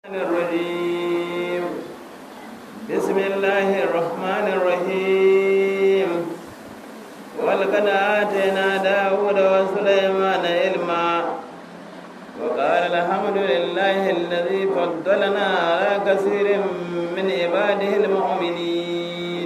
الرجيم بسم الله الرحمن الرحيم ولقد آتينا داود وسليمان علما وقال الحمد لله الذي فضلنا على كثير من عباده المؤمنين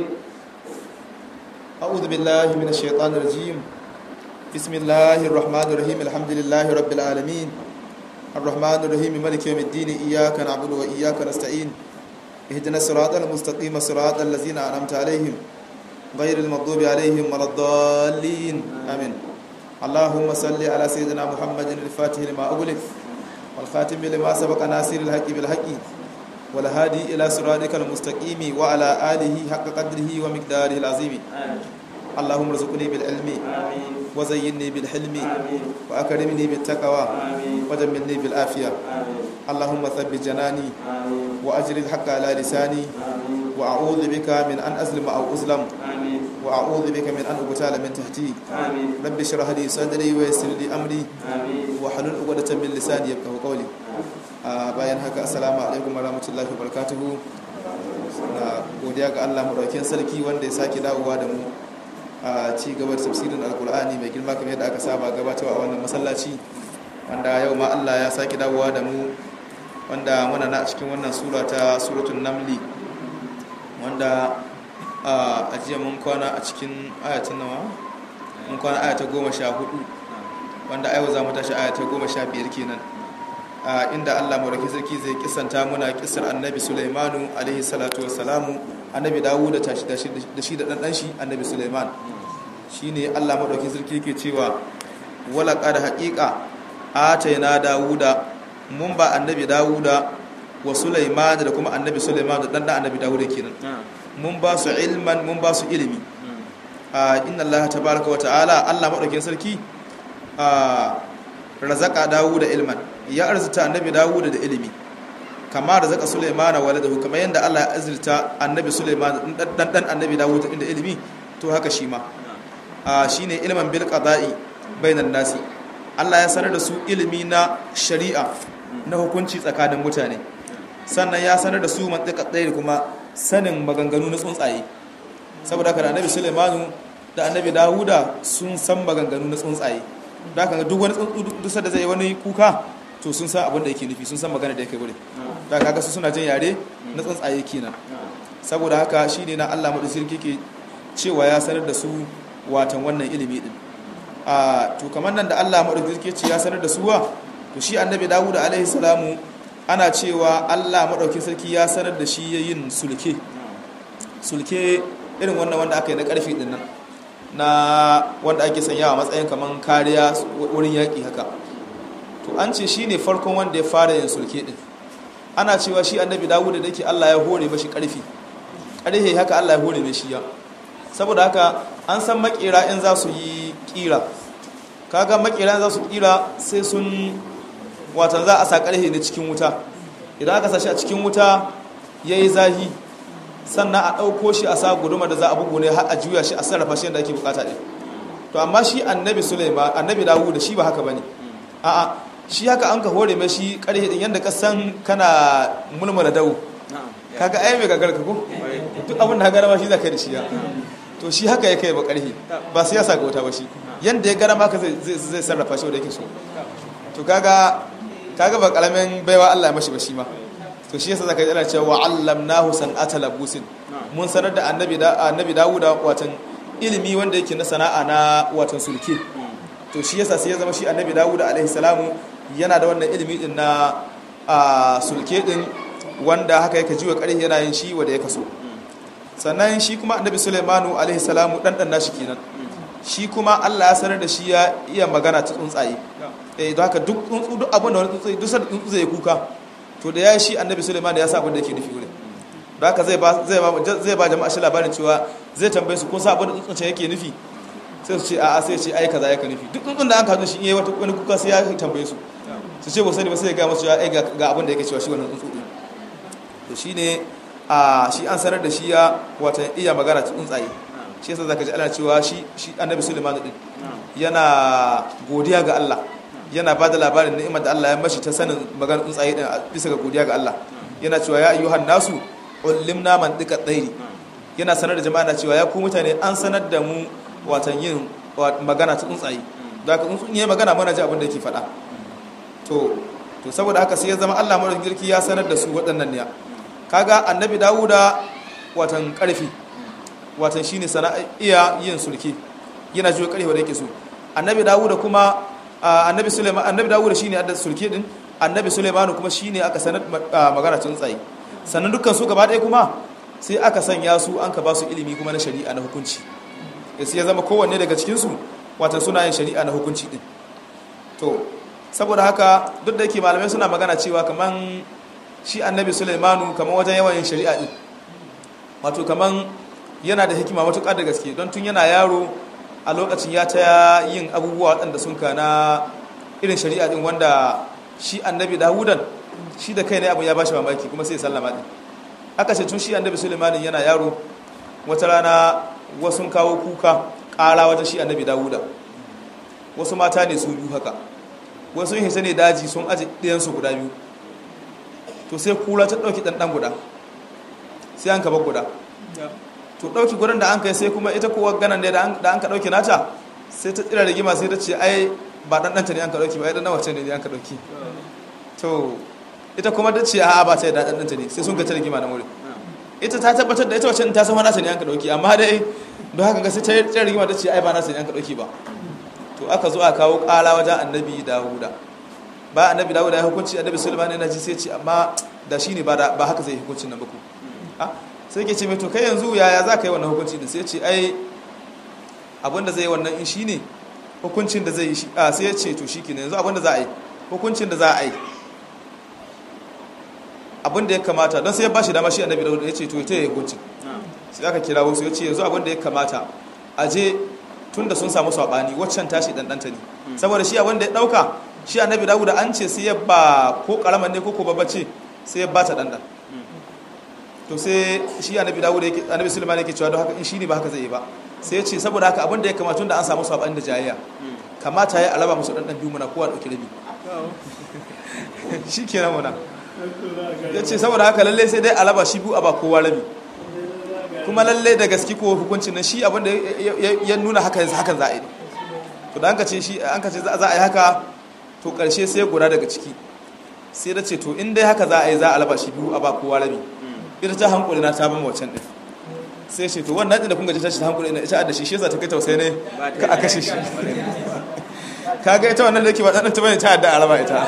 أعوذ بالله من الشيطان الرجيم بسم الله الرحمن الرحيم الحمد لله رب العالمين الرحمن الرحيم مالك يوم الدين إياك نعبد وإياك نستعين اهدنا الصراط المستقيم صراط الذين أنعمت عليهم غير المغضوب عليهم ولا الضالين آمين اللهم صل على سيدنا محمد الفاتح لما أغلق والخاتم لما سبق ناصر الحق بالحق والهادي إلى صراطك المستقيم وعلى آله حق قدره ومقداره العظيم اللهم ارزقني بالعلم آمين وزينني بالحلم آمين وأكرمني بالتقوى آمين وجملني بالعافية آمين اللهم ثبت جناني آمين وأجر الحق على لساني آمين وأعوذ بك من أن أظلم أو أظلم آمين وأعوذ بك من أن أغتال من تحتي آمين رب اشرح لي صدري ويسر لي أمري آمين وحلل عقدة من لساني يفقهوا قولي a bayan haka assalamu alaikum warahmatullahi wabarakatuhu na godiya ga Allah madaukakin sarki wanda ya sake dawowa da mu a ci gaba da tafsirin alkur'ani mai girma kamar yadda aka saba gabatarwa a wannan masallaci wanda yau ma Allah ya sake dawowa da mu wanda muna na cikin wannan sura ta suratul namli wanda a jiya mun kwana a cikin ayatin nawa mun kwana ayata goma sha hudu wanda yau za mu tashi ayata goma sha biyar kenan a inda Allah mawarki sarki zai kisanta muna kisar annabi Sulaimanu alaihi salatu wassalamu annabi Dawud da tashi da shi da dan shi annabi Sulaiman shine Allah mawarki sarki yake cewa wala qad haqiqa atayna Dawuda mun ba annabi Dawuda wa Sulaiman da kuma annabi Sulaiman da dan annabi Dawud kenan mun ba su ilman mun ba su ilimi a inna Allah tabaaraka wa ta'ala Allah mawarki sarki a razaka Dawuda ilman ya arzuta annabi dawuda da ilimi kama da zaka sulaimana waladahu kamar yadda Allah ya azurta annabi sulaimana dan dan annabi dawuda inda ilimi to haka shi ma a shine ilman bil qada'i bainan nasi Allah ya sanar da su ilimi na shari'a na hukunci tsakanin mutane sannan ya sanar da su mantiqa ɗaya kuma sanin maganganu na tsuntsaye saboda haka da annabi sulaimanu da annabi dawuda sun san maganganu na tsuntsaye da haka duk wani tsuntsu duk da zai wani kuka to sun san abin da yake nufi sun san magana da yake wurin da kaga su suna jin yare na tsuntsaye kenan saboda haka shine na Allah madu sirki ke cewa ya sanar da su watan wannan ilimi din a to kamar nan da Allah madu sirki ce ya sanar da su wa to shi annabi Dawud alaihi salamu ana cewa Allah madaukin sarki ya sanar da shi yayin sulke sulke irin wannan wanda aka yi na karfi din nan na wanda ake sanyawa matsayin kaman kariya wurin yaki haka to an ce shi ne farkon wanda ya fara yin sulke din ana cewa shi annabi dawuda da ke allah ya hore mashi karfi ƙarfe haka allah ya hore mai shi ya saboda haka an san makera in za su yi kira kaga makera in za su kira sai sun watan za a sa ƙarfe ne cikin wuta idan aka sa shi a cikin wuta ya yi zahi sannan a ɗauko shi a sa guduma da za a bugu ne har a juya shi a sarrafa shi yadda ake bukata ɗin to amma shi annabi sulaiman annabi dawuda shi ba haka ba ne a'a shi haka an ka hore mai shi karhe din yadda kasan kana mulmula dawo kaga ai mai gagar ka ko duk abin da gara ma shi zaka da shi ya to shi haka ya kai ba karhe ba sai ya saka wuta ba shi yanda ya gara ma ka zai zai sarrafa shi wanda yake so to kaga kaga ba kalamin baiwa Allah ya mashi ba shi ma to shi yasa zaka ji ana cewa allamnahu san'ata labusin mun sanar da annabi da annabi Dawuda watan ilimi wanda yake na sana'a na watan sulke to shi yasa sai ya zama shi annabi dawud alaihi salamu yana da wannan ilimi din na a sulke din wanda haka yake jiwa karhi yana yin shi wanda ya kaso sannan shi kuma annabi sulaimanu alaihi salamu dan dan nashi kenan shi kuma Allah ya sanar da shi ya iya magana ta tsuntsaye eh don haka duk tsuntsu duk abin da wani tsuntsaye duk sanda tsuntsu zai kuka to da ya shi annabi sulaimanu ya sa abin da yake nufi wurin don haka zai ba zai ba zai ba jama'a shi labarin cewa zai tambaye su ko sa abin da tsuntsaye yake nufi sai su ce a'a sai ce ai kaza yake nufi duk tsuntsun da an kazo shi yayi wata wani kuka sai ya tambaye su su ce ba sani ba sai ya ga musu ai ga abin da yake cewa shi wannan tsuntsu din to shine a shi an sanar da shi ya wata iya magana ta tsuntsaye shi yasa zaka ji ana cewa shi shi annabi Sulaiman din yana godiya ga Allah yana ba da labarin ni'imar da Allah ya mashi ta sanin maganar tsuntsaye din bisa ga godiya ga Allah yana cewa ya ayyuhan nasu ullimna man dika tsairi yana sanar da jama'a na cewa ya ku mutane an sanar da mu watan yin magana ta tsuntsaye da haka tsuntsun yayi magana muna ji abin da yake faɗa to to saboda haka sai ya zama Allah mara girki ya sanar da su waɗannan ne kaga annabi Dawuda watan karfi watan shine sana'a iya yin sulki yana jiwa karfi da yake so annabi Dawuda kuma annabi Sulaiman annabi Dawuda shine adda sulki din annabi Sulaiman kuma shine aka sanar magana tsuntsaye sannan dukkan su gaba ɗaya kuma sai aka sanya su an ka ba su ilimi kuma na shari'a na hukunci sai ya zama kowanne daga cikin su watan suna yin shari'a na hukunci din to saboda haka duk da yake malamai suna magana cewa kaman shi annabi Sulaimanu kaman wajen yawan yin shari'a din wato kaman yana da hikima matuƙa da gaske don tun yana yaro a lokacin ya ta yin abubuwa waɗanda sun ka na irin shari'a din wanda shi annabi Dawudan shi da kai ne abin ya bashi mamaki kuma sai ya sallama din aka ce tun shi annabi Sulaimanin yana yaro wata rana wasu kawo kuka ƙara wajen shi annabi Dawuda wasu mata ne su biyu haka wasu hisa ne daji sun aji ɗayansu guda biyu to sai kura ta ɗauki ɗanɗan guda sai an kaba guda to ɗauki gudan da an kai sai kuma ita kowa ganan ne da an ka ɗauki nata sai ta tsira rigima sai ta ce ai ba ɗanɗanta ne an ka ɗauki ba ai ɗan wace ne an ka ɗauki to ita kuma ta ce a'a ba ta yi da ɗanɗanta ne sai sun ka ta rigima na wuri ita ta tabbatar da ita wacce ta san nata ne an ka ɗauki amma dai don haka ga sai ta yi tsira rigima ta ce ai ba nata ne an ka ɗauki ba to aka zo a kawo kala wajen annabi dawuda ba annabi dawuda ya hukunci annabi sulaiman yana ji sai ce amma da shi ne ba haka zai hukuncin nan baku sai ke ce mai to kai yanzu yaya za ka yi wannan hukunci din sai ce ai abinda zai yi wannan in shi ne hukuncin da zai yi shi a sai ya ce to shi ke yanzu abinda za a yi hukuncin da za a yi abinda ya kamata don sai ya ba shi dama shi annabi dawuda ya ce to ita ya yi hukuncin sai aka kira wasu ya ce yanzu abinda ya kamata a je tun da sun samu saɓani waccan tashi ɗanɗanta ne saboda shi abin da ya ɗauka shi annabi dawuda an ce sai ya ba ko ƙaramin ne ko ko babba ce sai ya ba ta ɗanɗan to sai shi annabi dawuda yake annabi sulaiman yake cewa don haka in shi ne ba haka zai yi ba sai ya ce saboda haka abin da ya kamata tun da an samu saɓani da jayayya kamata ya alaba musu ɗanɗan biyu muna kowa ɗauki rabi shi kenan muna ya ce saboda haka lallai sai dai alaba shi biyu a ba kowa rabi kuma lalle da gaske ko hukuncin nan shi abinda ya nuna haka yanzu hakan za a yi to da an ka ce shi an ka ce za a yi haka to karshe sai guda daga ciki sai da ce to in dai haka za a yi za a laba shi biyu a ba kowa rabi ita ta hankuli na ta bama wacan din sai ce to wannan din da kun gaji ta shi ta hankuli na ita da shi shi yasa ta kai tausayi ne ka a kashe shi kaga ita wannan da yake ba dan ta bane ta yadda a raba ita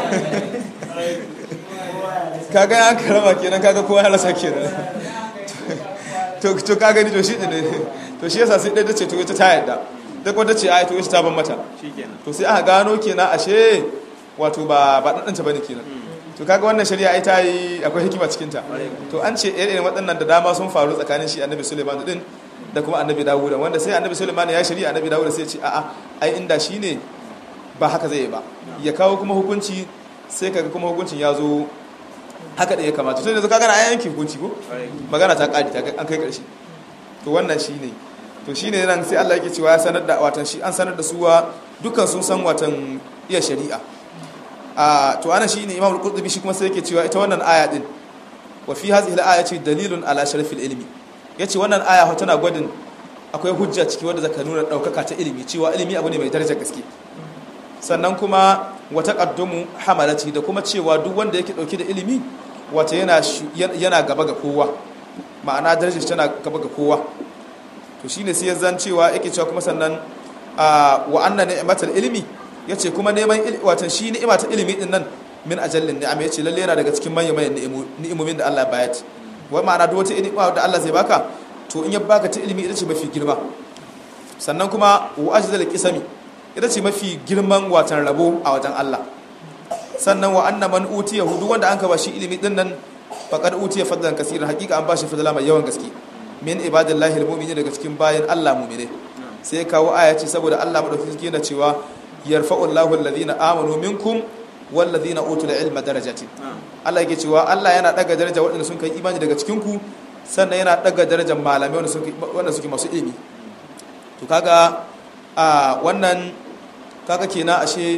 kaga an karama kenan kaga kowa ya rasa kenan to ka gani to shi ne to shi yasa sai dai dace to ita ta yadda da kuma dace ai to ita ta ban mata to sai aka gano kenan ashe wato ba ba dan bane kenan to kaga wannan shari'a ai ta yi akwai hikima cikin ta to an ce irin waɗannan da dama sun faru tsakanin shi annabi Sulaiman din da kuma annabi Dawud wanda sai annabi Sulaiman ya shari'a annabi Dawud sai ya ce a'a ai inda shine ba haka zai yi ba ya kawo kuma hukunci sai kaga kuma hukuncin ya zo haka da ya kamata to yanzu kaga na yanki hukunci ko magana ta kadi ta an kai karshe to wannan shine to shine nan sai Allah yake cewa ya sanar da watan shi an sanar da su wa dukkan sun san watan iya shari'a a to ana shine Imam al-Qurtubi shi kuma sai yake cewa ita wannan aya din wa fi hadhihi al-ayati dalilun ala sharafil ilmi yace wannan aya tana gwadin akwai hujja ciki wanda zaka nuna daukaka ta ilimi cewa ilimi abu ne mai darajar gaske sannan kuma wata ƙaddumu hamalati da kuma cewa duk wanda yake ɗauki da ilimi wata yana gaba ga kowa ma'ana darajar tana gaba ga kowa to shine sai zan cewa yake cewa kuma sannan wa anna ni'matul ilmi yace kuma neman watan shi ni'ima ta ilimi din nan min ajallin ni'am yace lalle yana daga cikin manyan manyan ni'imomin da Allah ya bayar wai ma'ana duk wata ni'ima da Allah zai baka to in ya baka ta ilimi ita ce mafi girma sannan kuma wa ajzal qisami ita ce mafi girman watan rabo a wajen Allah sannan wa anna man utiya hudu wanda an ka bashi ilimi din nan faqad utiya fadlan kaseeran hakika an bashi fadla mai yawan gaske min ibadillahi almu'minin daga cikin bayan Allah mu'mine sai kawo aya ce saboda Allah madaukakin yana cewa yarfa'u Allahu alladhina amanu minkum walladhina utul ilma darajatin Allah yake cewa Allah yana daga daraja waɗanda sun kai imani daga cikin ku sannan yana daga darajar malamai wanda suke wanda suke masu ilimi to kaga a wannan kaga kenan ashe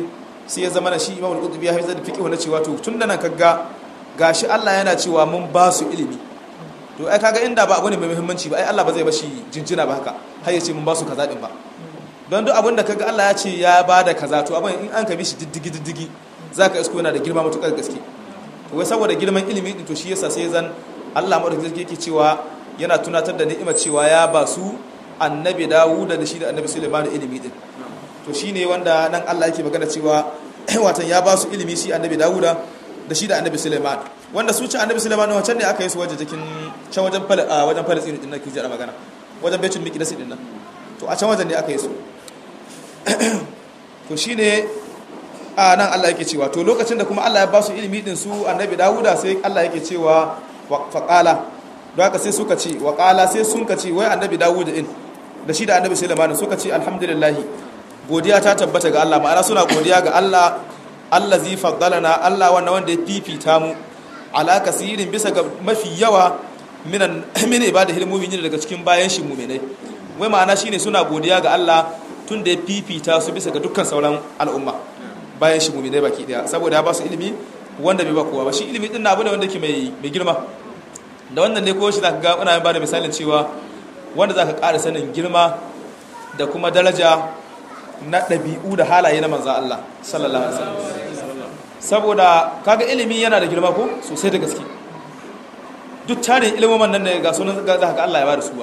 sai ya zama na shi imam al-qurtubi ya haifar da fiqh na cewa to tun da nan kaga gashi Allah yana cewa mun ba su ilimi to ai kaga inda ba abu ne mai muhimmanci ba ai Allah ba zai bashi jinjina ba haka har ya ce mun ba su kaza din ba don duk abin da kaga Allah ya ce ya ba da kaza to abin in an ka bi shi diddigi diddigi zaka isko yana da girma matukar gaske to wai saboda girman ilimi din to shi yasa sai zan Allah madaukakin yake cewa yana tunatar da ni'imar cewa ya ba su annabi Dawuda da shi da annabi Sulaiman ilimi din to shine wanda nan Allah yake magana cewa watan ya ba su ilimi shi annabi Dawuda da shi da annabi Sulaiman wanda su ci annabi Sulaiman wancan ne aka yi su waje jikin can wajen wajen Palestine din nan kije da magana wajen Baitul Miqdis din nan to a can wajen ne aka yi su to shine a nan Allah yake cewa to lokacin da kuma Allah ya ba su ilimi din su annabi Dawuda sai Allah yake cewa faqala don haka sai suka ce waqala sai sun ka ce wai annabi Dawuda din da shi da annabi Sulaiman suka ce alhamdulillah godiya ta tabbata ga Allah ma'ana suna godiya ga Allah allazi faddalana Allah wannan wanda ya fifita mu ala kasirin bisa ga mafi yawa minan min ibadahil mu'minin daga cikin bayan shi mu'minai wai ma'ana shine suna godiya ga Allah tun da ya fifita su bisa ga dukkan sauran al'umma bayan shi mu'minai baki daya saboda ya ba su ilimi wanda bai ba kowa ba shi ilimi din na abu ne wanda yake mai mai girma da wannan ne ko shi zaka ga ina ba da misalin cewa wanda zaka ƙara sanin girma da kuma daraja na ɗabi'u da halaye na manzan Allah sallallahu alaihi wasallam saboda kaga ilimi yana da girma ko sosai da gaske duk tarin ilimin nan ne ga sunan ga haka Allah ya bada su ba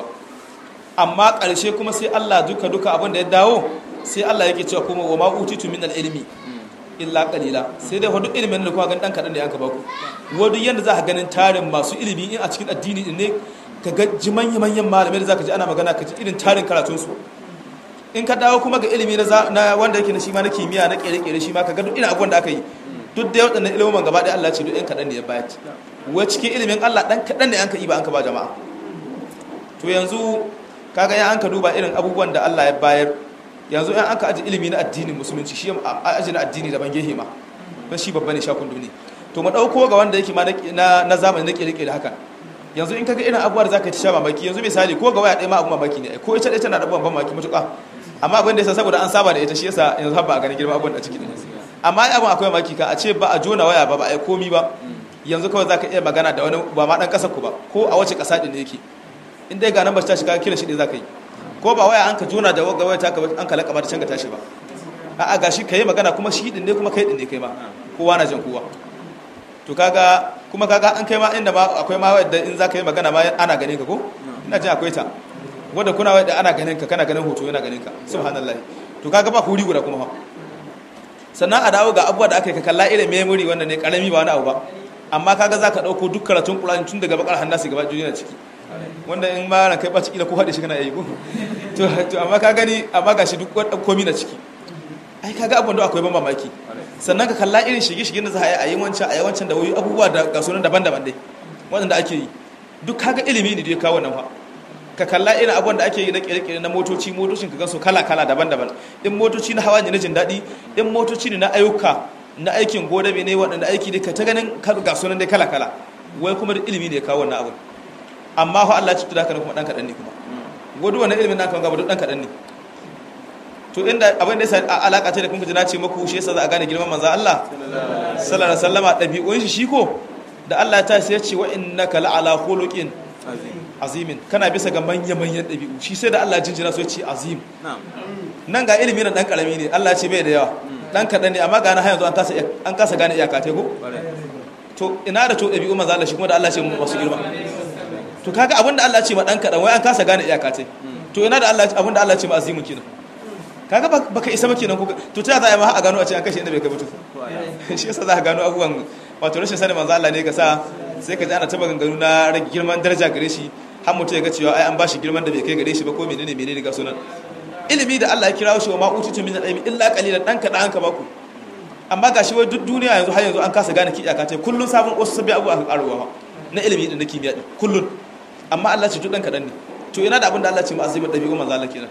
amma ƙarshe kuma sai Allah duka duka abin da ya dawo sai Allah yake cewa kuma wa ma utitu min al-ilmi illa qalila sai dai duk ilimin da kuma gan dan kadan da yanka baku wadu yanda za ka ganin tarin masu ilimi in a cikin addini din ne ka ga jimanyan manyan malamai da zaka ji ana magana ka ji irin tarin karatun su in ka dawo kuma ga ilimi na wanda yake na shi ma na kimiyya na kere-kere shi ma ka ga duk ina abubuwan da aka yi duk da waɗannan ilimin gaba ɗaya Allah ce duk ɗan kaɗan ne ya bayar wai cikin ilimin Allah ɗan kaɗan ne an ka yi ba an ka ba jama'a to yanzu kaga ya an ka duba irin abubuwan da Allah ya bayar yanzu yan an ka aji ilimi na addinin musulunci shi aji na addini daban gehe ma don shi babba ne shakun duni to mu ɗauko ga wanda yake ma na zamani na kere-kere haka yanzu in kaga irin abubuwa da za ka ci sha mamaki yanzu misali ko ga waya ɗaya ma abu mamaki ne ko ita ɗaya tana da abubuwan mamaki matuƙa amma abin da yasa saboda an saba da ita shi yasa yanzu ba a gani girma abubuwan da ciki ne amma abin akwai mamaki ka a ce ba a jona waya ba ba a yi komi ba yanzu kawai za ka iya magana da wani ba ma ɗan ƙasar ku ba ko a wace ƙasa ɗin ne yake in dai ga nan ba ta shiga kira shi ne za ka yi ko ba waya an ka jona da wagga waya ta ka an ka laƙaba ta can ka tashi ba a'a gashi ka yi magana kuma shi ɗin ne kuma kai ɗin ne kai ma kowa na jan kowa to kaga kuma kaga an kai ma inda ma akwai ma wadda in za ka yi magana ma ana ganin ka ko ina jin akwai ta wadda kuna wadda ana ganin ka kana ganin hoto yana ganin ka subhanallah to kaga ba huri guda kuma sannan a dawo ga abubuwa da aka yi ka kalla irin memory wanda ne karami ba wani abu ba amma kaga za ka ɗauko duk karatun ƙulani tun daga bakar hannasi gaba duniya ciki wanda in ma ran kai ba ciki da ko haɗe shi kana yi ko to amma ka gani amma ga shi duk komi na ciki ai kaga abubuwan da akwai ban mamaki sannan ka kalla irin shige-shige da za a yi a yi wancan a yi wancan da wuri abubuwa da ga sunan daban-daban dai waɗanda ake yi duk kaga ilimi ne da ya kawo nan fa ka kalla irin abubuwan da ake yi na kere-kere na motoci motocin ka gansu kala-kala daban-daban in motoci na hawa ne na jin daɗi in motoci ne na ayyuka na aikin godabe ne waɗanda aiki ne ka ta ganin ga sunan dai kala-kala wai kuma da ilimi ne ya kawo wannan abin amma fa Allah ya cuta da haka kuma ɗan kaɗan ne kuma gudu wannan ilimin naka gaba duk ɗan kaɗan ne to inda abin da ya alaka ce da kun na ce maku shi yasa za a gane girman manzo Allah sallallahu alaihi wasallama dabi'un shi shiko da Allah ta sai ya ce wa innaka la'ala khuluqin azimin kana bisa ga manyan manyan dabi'u shi sai da Allah jinjina so ya ce azim nan ga ilimi na dan karami ne Allah ya ce bai da yawa dan kadan ne amma ga na yanzu an tasa an kasa gane iyaka te ko to ina da to dabi'u manzo Allah shi kuma da Allah ya ce masu girma to kaga abinda Allah ya ce ma dan kadan wai an kasa gane iyaka te to ina da Allah abinda Allah ya ce ma azimin kenan kaga baka isa ba kenan ko to ta za a yi ma a gano a ce an kashe inda bai kai mutu shi yasa za ka gano abubuwan wato rashin sanin manzo Allah ne ka sa sai ka ji ana taba ganganu na rage girman daraja gare shi har mutum ya ga cewa ai an bashi girman da bai kai gare shi ba ko menene menene ga sunan ilimi da Allah ya kira shi wa ma utitu min al-ilmi illa qalilan dan ka dan ka baku amma gashi wai duk duniya yanzu har yanzu an kasa gane ki iyaka ce kullun sabon wasu sabbi abu aka karuwa na ilimi da na kimiyya din kullun amma Allah ce duk dan kadan ne to ina da abin da Allah ce mu azimin dabi'u manzo Allah kenan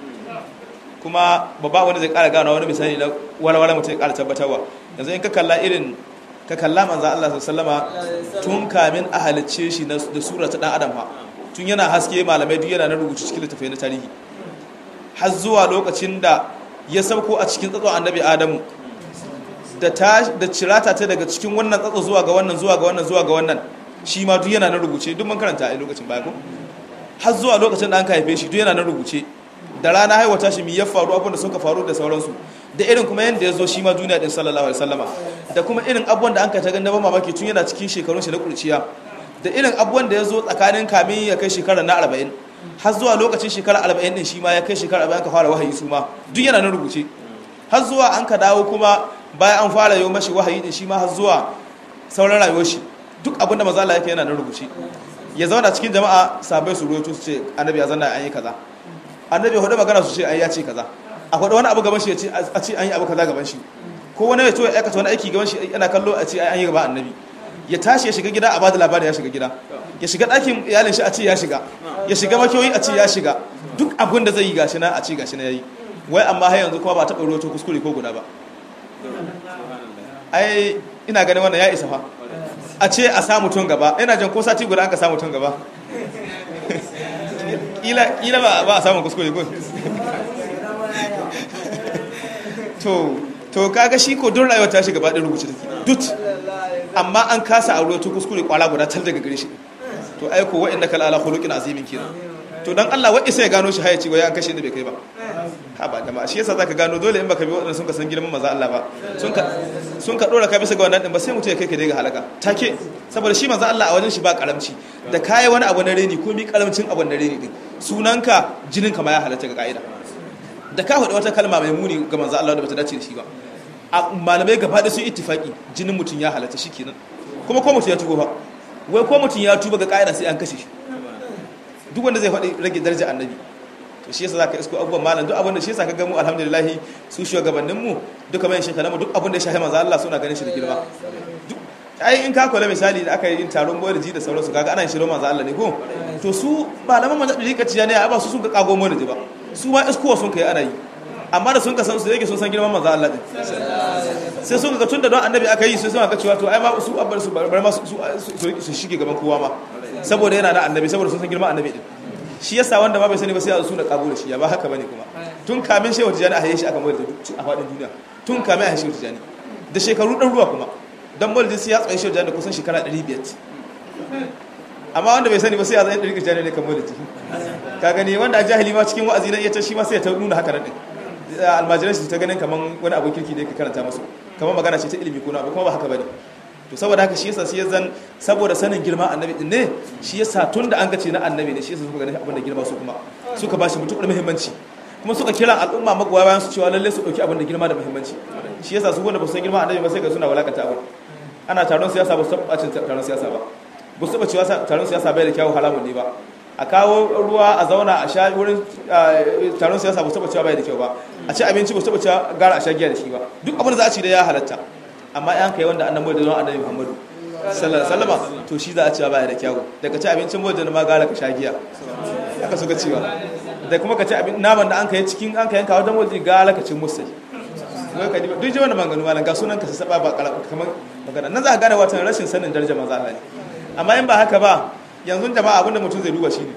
kuma babba wani zai kara gano wani misali na walwala mutum ya kara tabbatarwa yanzu in ka kalla irin ka kalla manzan Allah sallama tun kamin a halicce shi da sura ta dan adam ha tun yana haske malamai duk yana na rubutu cikin littafai na tarihi har zuwa lokacin da ya sauko a cikin tsatson annabi adamu da ta da cirata ta daga cikin wannan tsatso zuwa ga wannan zuwa ga wannan zuwa ga wannan shi ma duk yana na rubuce duk mun karanta a lokacin baya ko har zuwa lokacin da an haife shi duk yana na rubuce da rana haihuwa shi mi ya faru abin da suka faru da sauransu da irin kuma yanda ya zo shi ma duniya din sallallahu alaihi wasallama da kuma irin abubuwan da an ka ta ganda ba mamaki tun yana cikin shekarun shi na kurciya da irin abubuwan da ya zo tsakanin kamin ya kai shekara na arba'in har zuwa lokacin shekara arba'in din shi ma ya kai shekara arba'in ka fara wahayi su ma duk yana na rubuce har zuwa an ka dawo kuma bayan an fara yau mashi wahayi din shi ma har zuwa sauran rayuwar shi duk abin da mazala yake yana na rubuce ya zauna cikin jama'a sabai su roto su ce annabi ya zanna an yi kaza annabi hudu magana su ce an ya ce kaza a hudu wani abu gaban shi ya ce a ce an yi abu kaza gaban shi ko wani ya to ya aikata wani aiki gaban shi yana kallo a ce an yi gaba annabi ya tashi ya shiga gida a bada labarin ya shiga gida ya shiga ɗakin iyalin shi a ce ya shiga ya shiga makiyoyi a ce ya shiga duk abin da zai yi gashi na a ce gashi na yayi wai amma har yanzu kuma ba taɓa roto kuskure ko guda ba ai ina ganin wannan ya isa fa a ce a samu tun gaba ina jan ko sati guda an ka samu tun gaba kila ba a samun kuskure ko to to kaga shi ko don rayuwar ta shiga ba ɗin rubuce take dut amma an kasa a ruwa kuskure kwala guda tal daga gare shi to ai ko wa'inda kala ala khuluqin azimin kenan to dan Allah wa isa ya gano shi haya ci wai an kashe ni bai kai ba ha ba jama'a shi yasa zaka gano dole in baka bi waɗanda sun ka san girman maza Allah ba sun ka sun ka dora ka bisa ga wannan din ba sai mutum ya kai ka dai ga halaka take saboda shi maza Allah a wajen shi ba karamci da kai wani abu na reni ko mi karamcin abu na reni din sunanka jinin ka ma ya halatta ga kaida da ka faɗi wata kalma mai muni ga manzo Allah da bata dace da shi ba a malamai gaba da sun ittifaki jinin mutum ya halatta shikenan kuma ko mutum ya tuba fa wai ko mutum ya tuba ga kaida sai an kashe shi duk wanda zai faɗi rage daraja annabi to shi yasa zaka isko abubuwan malam duk abin da shi yasa kaga mu alhamdulillah su shugabannin mu duka mai shekara mu duk abin da ya shafi manzo Allah suna ganin shi da girma ai in ka kula misali da aka yi yin taron boyarji da sauransu kaga ana shiro manzo Allah ne ko to su malaman manzo da rika ciya ne ba su sun ka kago mu ji ba su ma iskowa sun kai ana yi amma da sun ka san su yake sun san girman manzo Allah din sai sun ga tunda don annabi aka yi sai sun ga cewa to ai ma su abbar su bar ma su su shige gaban kowa ma saboda yana da annabi saboda sun san girman annabi din shi yasa wanda ma bai sani ba sai a su da kabo da shi ya ba haka bane kuma tun kamin shehu tijani a haye shi aka mai da a faɗin duniya tun kamin a haye shehu tijani da shekaru ɗan ruwa kuma don maulidin sai ya tsaye shehu tijani da kusan shekara 500 amma wanda bai sani ba sai ya zai ɗari tijani ne kan maulidi ka gani wanda a jahili ma cikin wa'azi na iya ta shi ma sai ya ta nuna haka nan almajiran su ta ganin kaman wani abu kirki ne ka karanta musu kamar magana ce ta ilimi ko na abu kuma ba haka bane to saboda haka shi yasa sai ya zan saboda sanin girma annabi din ne shi yasa tun da an ga ce na annabi ne shi yasa suka gani abin da girma su kuma suka bashi mutukar muhimmanci kuma suka kira al'umma magoya bayan su cewa lalle su dauki abin da girma da muhimmanci shi yasa su wanda ba su san girma annabi ba sai ga suna walakata abin ana taron siyasa ba su taba cin taron siyasa ba ba su taba cewa taron siyasa bai da kyawu haramun ne ba a kawo ruwa a zauna a sha wurin taron siyasa ba su taba cewa bai da kyau ba a ci abinci ba su taba cewa gara a sha giya da shi ba duk abin da za a ci da ya halatta amma yan kai wanda annabi da zuwa annabi Muhammadu sallallahu alaihi wasallam to shi za a cewa baya da kyawu daga ci abincin boje ma gara ka sha giya haka suka cewa da kuma ka ci abin naman da an kai cikin an kai yanka wajen boje gara ka ci musai wai ka duk ji wannan maganganu malan ga sunan ka saba ba kamar magana nan za ka gane wata rashin sanin darajar manzo Allah ne amma in ba haka ba yanzu jama'a abinda mutum zai duba shine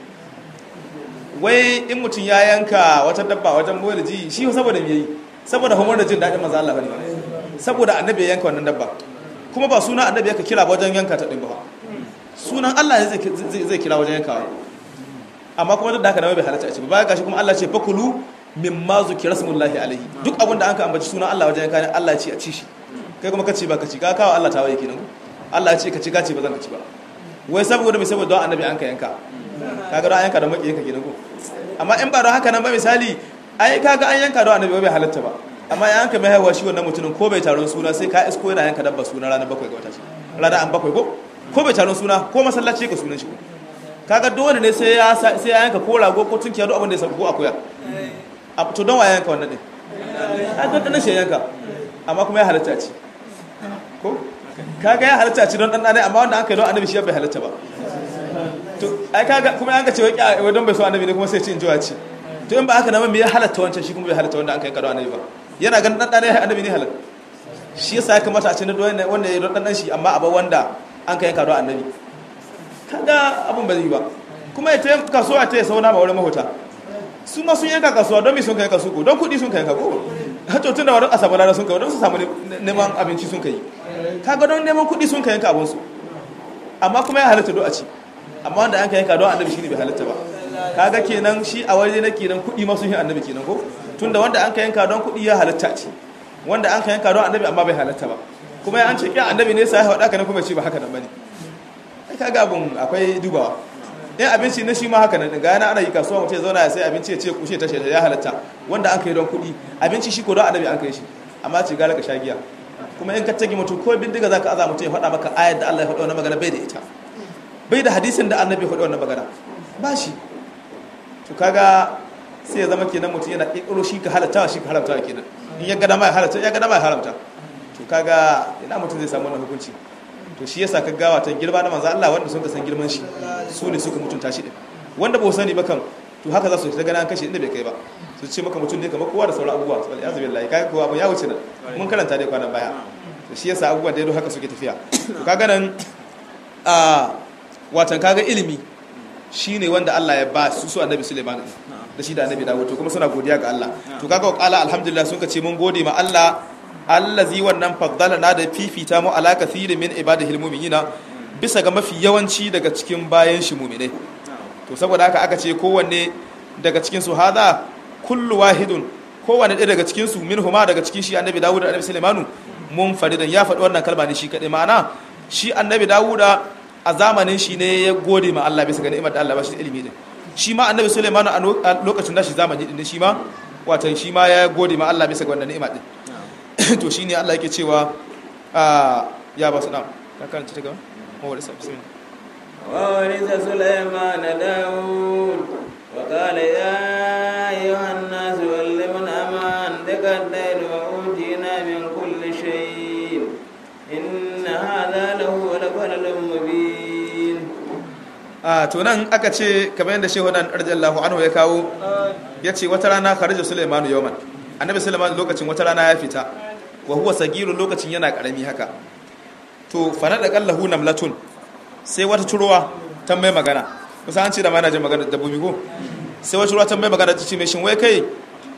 wai in mutum ya yanka wata dabba wajen boye ji shi saboda me yi saboda homar da jin daɗin manzo Allah bane saboda annabi ya yanka wannan dabba kuma ba suna annabi yaka kira wajen yanka ta din ba sunan Allah zai zai kira wajen yankawa amma kuma duk da haka da bai halatta a ci ba baya gashi kuma Allah ce fakulu mimma zukira smullahi alaihi duk abin da an ka ambaci sunan Allah wajen yanka ne Allah ya ce a ci shi kai kuma ka ce ba ka ci ka kawo Allah ta waye kenan Allah ya ce ka ci ka ce ba zan ka ci ba wai saboda mai saboda don annabi an ka yanka kaga don an yanka da maki yanka kenan ko amma in ba don haka nan ba misali ai kaga an yanka don annabi bai halatta ba amma ya yanka mai haihuwa shi wannan mutumin ko bai taron suna sai ka isko yana yanka dabba suna ranar bakwai ga wata ce ranar an bakwai ko ko bai taron suna ko masallaci ka sunan shi ko kaga dole ne sai ya sai ya yanka ko rago ko tunkiya duk abin da ya sabu ko akuya to don waye yanka wannan din ai don dan shi yanka amma kuma ya halatta ci ko kaga ya halatta ci don dan dan amma wanda an kai don annabi shi bai halatta ba to ai kaga kuma yanka ce wai don bai so annabi ne kuma sai ci in jiwa ci to in ba haka na me ya halatta wancan shi kuma bai halatta wanda an kai kado annabi ba yana ganin dan dan annabi ne halal shi yasa ya kamata a ce na wanda ya don dan shi amma a ba wanda an kai kado annabi kaga abun ba zai ba kuma ya tayi kasuwa ta sauna ma wurin mahota su ma sun yanka kasuwa don me sun kai kasu ko don kudi sun kai kago hato tun da wani a samu lada sun kai don su samu neman abinci sun kai kaga don neman kuɗi sun kai yanka abinsu amma kuma ya halatta do a ci amma wanda an ka yanka don annabi shine bai halatta ba kaga kenan shi a waje na kenan kuɗi ma sun yi annabi kenan ko tunda wanda an ka yanka don kuɗi ya halatta ci wanda an ka yanka don annabi amma bai halatta ba kuma an ce kyan annabi ne sai ya faɗa ka kuma ce ba haka nan bane ai kaga abun akwai dubawa in abinci na shi ma haka nan ga yana ana yi kasuwa mutum ya zauna ya sai abinci ya ce kushe ta shaida ya halatta wanda an kai don kuɗi abinci shi ko don annabi an kai shi amma ce gara ka sha giya kuma in ka tagi mutum ko bindiga zaka aza mutum ya faɗa maka ayar da Allah ya faɗa wannan magana bai da ita bai da hadisin da annabi ya faɗa wannan magana ba shi to kaga sai ya zama kenan mutum yana ƙiƙiro shi ka halatta shi ka haramta kenan in ya gada ma ya halatta ya gada ma ya haramta to kaga ina mutum zai samu wannan hukunci to shi yasa ka gawa ta girma na manzo Allah wanda sun ka san girman shi su ne suka mutunta shi din wanda ba sani ba kan to haka za su ta gana an kashe inda bai kai ba su ce maka mutum ne kamar kowa da sauran abubuwa wal yazu billahi kaga kowa abun ya wuce nan mun karanta dai kwanan baya to shi yasa abubuwa da yado haka suke tafiya to kaga nan a watan kaga ilimi shine wanda Allah ya ba su su annabi Sulaiman da shi da annabi Dawud to kuma suna godiya ga Allah to kaga qala alhamdulillah sun ka ce mun gode ma Allah allazi wannan faddala na da fifita mu ala kathiri min ibadihil mu'minina bisa ga mafi yawanci daga cikin bayan shi mu'minai to saboda haka aka ce kowanne daga cikin su hada kullu wahidun kowanne ɗaya daga cikin su minhuma daga cikin shi annabi Dawud da annabi Sulaimanu mun faridan ya faɗi wannan kalma ne shi kaɗai ma'ana shi annabi Dawud a zamanin shi ne ya gode ma Allah bisa ga ni'imar da Allah ba shi ilimi din shi ma annabi Sulaimanu a lokacin da shi zamani din shi ma watan shi ma ya gode ma Allah bisa ga wannan ni'ima din to shine Allah yake cewa ya ba su dam ka karanta ta gaba mawar isa bismillah وورث سليمان داود وقال يا أيها الناس علمنا منطق الليل وأوتينا من كل شيء إن هذا لهو الفضل المبين a to nan aka ce kamar yadda shehu nan radiyallahu anhu ya kawo ya ce wata rana kharaja Sulaiman yawman annabi Sulaiman lokacin wata rana ya fita wa huwa sagiru lokacin yana karami haka to fa da qallahu namlatun sai wata turuwa ta mai magana kusa an ce da mana jin magana dabbobi ko sai wata turuwa ta mai magana ta ce mai shin wai kai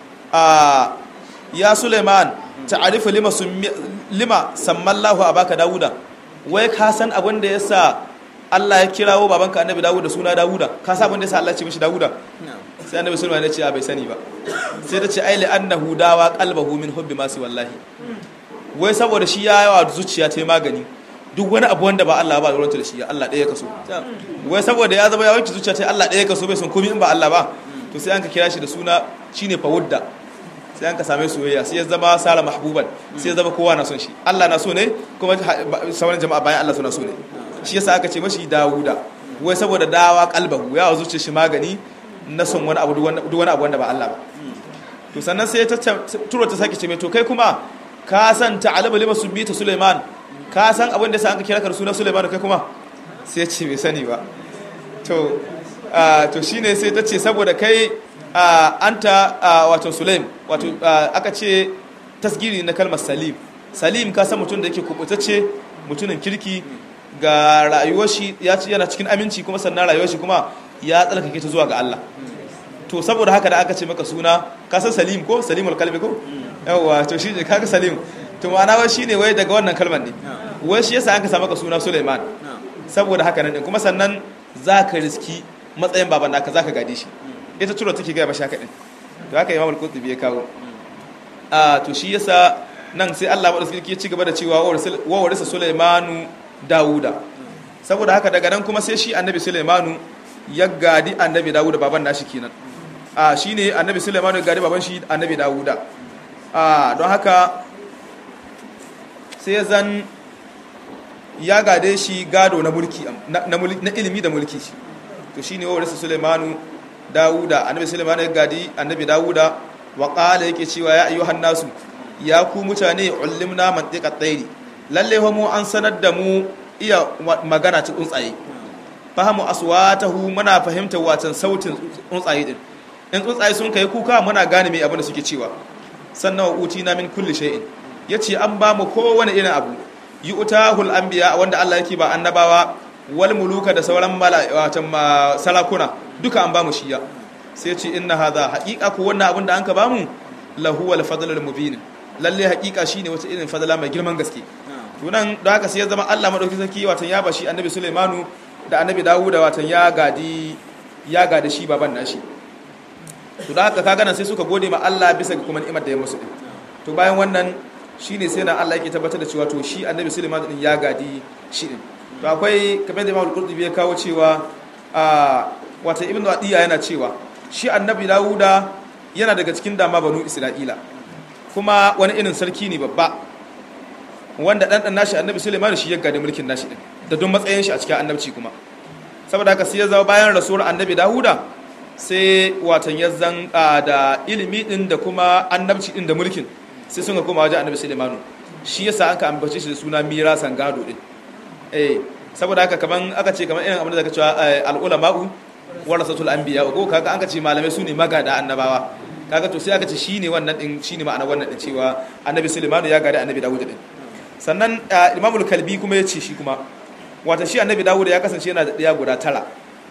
a ya Sulaiman ta'arifu lima summi lima sammallahu abaka Dawuda wai ka san abin da yasa Allah ya kirawo babanka annabi Dawuda suna Dawuda ka san abin da yasa Allah ya ce mishi Dawuda sai annabi Sulaiman ya ce bai sani ba sai ta ce ai li annahu dawa qalbahu min hubbi ma wallahi wai saboda shi ya yawa zuciya ta magani duk wani abu wanda ba Allah ba ruwanta da shi Allah ɗaya kaso wai saboda ya zama ya wanke zuciya ta Allah ɗaya kaso bai son komai in ba Allah ba to sai an ka kira shi da suna shine fawudda sai an ka same soyayya sai ya zama sara mahbuban sai ya zama kowa na son shi Allah na so ne kuma sauran jama'a bayan Allah suna so ne shi yasa aka ce mashi Dawuda wai saboda dawa kalbahu ya zuciya shi magani na son wani abu duk wani abu wanda ba Allah ba to sannan sai ta turo ta sake ce mai to kai kuma ka san ta'alaba lima subita Sulaiman ka san abin da sa an ka kira ka sunan Sulaiman kai kuma sai ce bai sani ba to to shine sai ta ce saboda kai anta wato Sulaim wato aka ce tasgiri na kalmar Salim Salim ka san mutum da yake kubutacce mutumin kirki ga rayuwar shi ya ci yana cikin aminci kuma sannan rayuwar shi kuma ya tsarkake ta zuwa ga Allah to saboda haka da aka ce maka suna ka san Salim ko Salimul kalbi ko yawa to shi ne kaga Salim to ma'ana wai shine wai daga wannan kalmar ne wai shi yasa an ka samu ka suna Sulaiman saboda haka nan kuma sannan zaka riski matsayin baban naka zaka gade shi ita tura take ga bashi haka din to haka Imam Al-Qurtubi ya kawo a to shi yasa nan sai Allah madauki ya ci gaba da cewa wa warisa Sulaimanu Dawuda saboda haka daga nan kuma sai shi Annabi Sulaimanu ya gadi Annabi Dawuda baban nashi kenan a shine Annabi Sulaimanu ya gadi baban shi Annabi Dawuda a don haka sai zan ya gade shi gado na mulki na ilimi da mulki shi to shine wa warisa Sulaimanu Dawuda Annabi Sulaimanu ya gadi Annabi Dawuda wa qala yake cewa ya ayyuhan nasu ya ku mutane ulimna mantiqat tayri lalle fa mu an sanar da mu iya magana ta tsuntsaye fahimu aswatahu muna fahimtar watan sautin tsuntsaye din in tsuntsaye sun kai kuka muna gane me abin da suke cewa sannan wa utina min kulli shay'in yace an ba mu kowane irin abu yi utahul anbiya wanda Allah yake ba annabawa wal muluka da sauran mala'ikatan sarakuna duka an ba mu shiya sai ce inna hadha haqiqa ko wannan abin da an ka ba mu lahu wal fadlul mubin lalle hakika shine wata irin fadala mai girman gaske tunan da haka sai ya zama Allah madauki sarki watan ya bashi annabi Sulaimanu da annabi Dawuda watan ya gadi ya gadi shi baban nashi to da haka kaga nan sai suka gode ma Allah bisa ga kuma ni'imar da ya musu din to bayan wannan shine sai na Allah yake tabbatar da cewa to shi annabi Sulaiman din ya gadi shi din to akwai kamar da Imam Al-Qurtubi ya kawo cewa a wata Ibn Adiya yana cewa shi annabi Dawuda yana daga cikin dama banu Isra'ila kuma wani irin sarki ne babba wanda dan dan nashi annabi Sulaiman shi ya gadi mulkin nashi din da don matsayin shi a cikin annabci kuma saboda haka sai ya zama bayan rasuwar annabi Dawuda sai watan ya zan da ilimi din da kuma annabci din da mulkin sai sun ga koma wajen annabi Sulaimanu shi yasa aka ambace shi da suna mirasan gado din eh saboda haka kaman aka ce kaman irin abin da zaka cewa al ulama'u warasatul anbiya ko kaga an ka ce malamai sune magada annabawa kaga to sai aka ce shine wannan din shine ma'ana wannan din cewa annabi Sulaimanu ya gada annabi Dawud din sannan imamul kalbi kuma ya ce shi kuma wata shi annabi Dawud ya kasance yana da ɗaya guda tara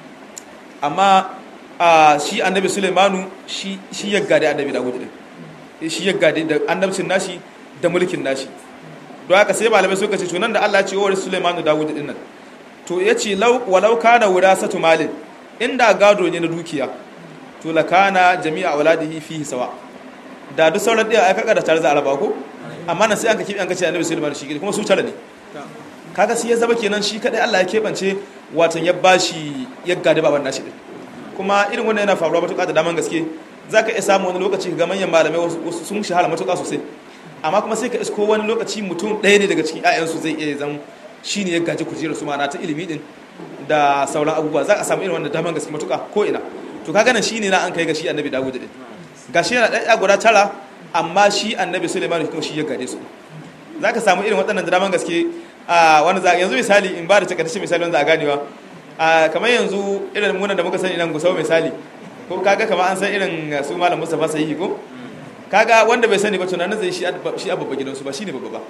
amma shi annabi Sulaimanu shi shi ya gada annabi Dawud din shi ya gade da annabcin nashi da mulkin nashi don haka sai malamai suka ce to nan da Allah ya ce wa Sulaiman da Dawud din nan to yace law walau kana wirasatu malin inda gado ne na dukiya to la kana jami'a auladihi fihi sawa da duk sauran ɗaya ai kaga da tare za a raba ko amma nan sai an ka kibi an ka ce annabi Sulaiman shi kuma su tare ne kaga sai ya zama kenan shi kadai Allah ya kebance watan ya bashi ya gade baban nashi din kuma irin wannan yana faruwa matuƙa da daman gaske za ka iya samu wani lokaci ga manyan malamai wasu sun shahara matuƙa sosai amma kuma sai ka isko wani lokaci mutum ɗaya ne daga cikin 'ya'yansu zai iya zan shi ne ya gaji kujerar su ma'ana ta ilimi din da sauran abubuwa za a samu irin wanda daman gaske matuƙa ko ina to ka ganin shi ne na an kai ga shi annabi dawud din ga shi yana ɗaya guda tara amma shi annabi suleiman kuma shi ya gade su za ka samu irin waɗannan da daman gaske a wani za yanzu misali in ba da takaitaccen misali wanda a ganewa kamar yanzu irin munan da muka sani nan gusau misali ko kaga kamar an san irin su malam Mustafa sahihi ko kaga wanda bai sani ba tunanin zai shi shi abba gidansu ba shine babba ba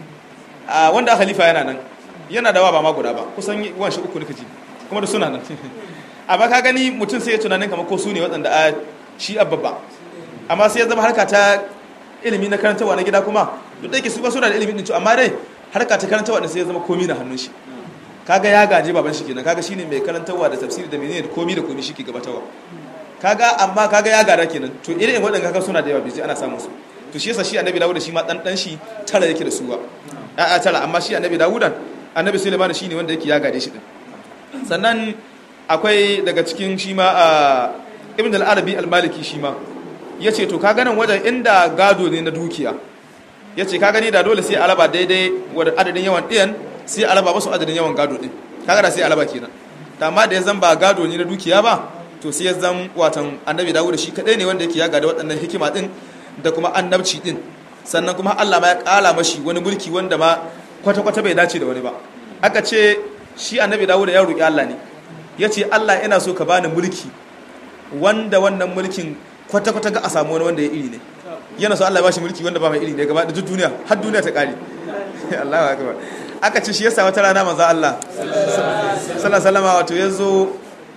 a wanda khalifa yana nan yana da wa ba ma guda ba kusan wan shi uku nika ji kuma da suna nan amma ka gani mutum sai ya tunanin kamar ko su ne waɗanda a shi abba ba amma sai ya zama harka ta ilimi na karantarwa na gida kuma duk da yake su ba suna da ilimin din amma dai harka ta karantarwa din sai ya zama komi na hannun shi kaga ya gaje baban shi kenan kaga shine mai karantarwa da tafsiri da menene da komi da komi shi ke gabatarwa kaga amma kaga ya gada kenan to irin waɗanda kaga suna da yawa biji ana samun su to shi yasa shi annabi dawuda shi ma dan dan shi tara yake da suwa a a tara amma shi annabi dawuda annabi sulaiman shine wanda yake ya gade shi din sannan akwai daga cikin shi ma a ibn al-arabi al-maliki shi ma yace to kaga nan wajen inda gado ne na dukiya yace kaga ni da dole sai alaba daidai wa adadin yawan ɗiyan sai alaba musu adadin yawan gado din kaga da sai alaba kenan amma da ya zan ba gado ne na dukiya ba to sai ya zan watan annabi dawuda shi kadai ne wanda yake ya gada waɗannan hikima din da kuma annabci din sannan kuma Allah ma ya kala mashi wani mulki wanda ma kwata-kwata bai dace da wani ba aka ce shi annabi dawuda ya roƙi Allah ne ya ce Allah ina so ka bani mulki wanda wannan mulkin kwata-kwata ga a samu wani wanda ya iri ne yana so Allah ya bashi mulki wanda ba mai iri ne gaba da duk duniya har duniya ta kare Allahu akbar aka ce shi yasa wata rana manzo Allah sallallahu alaihi wasallam wato yazo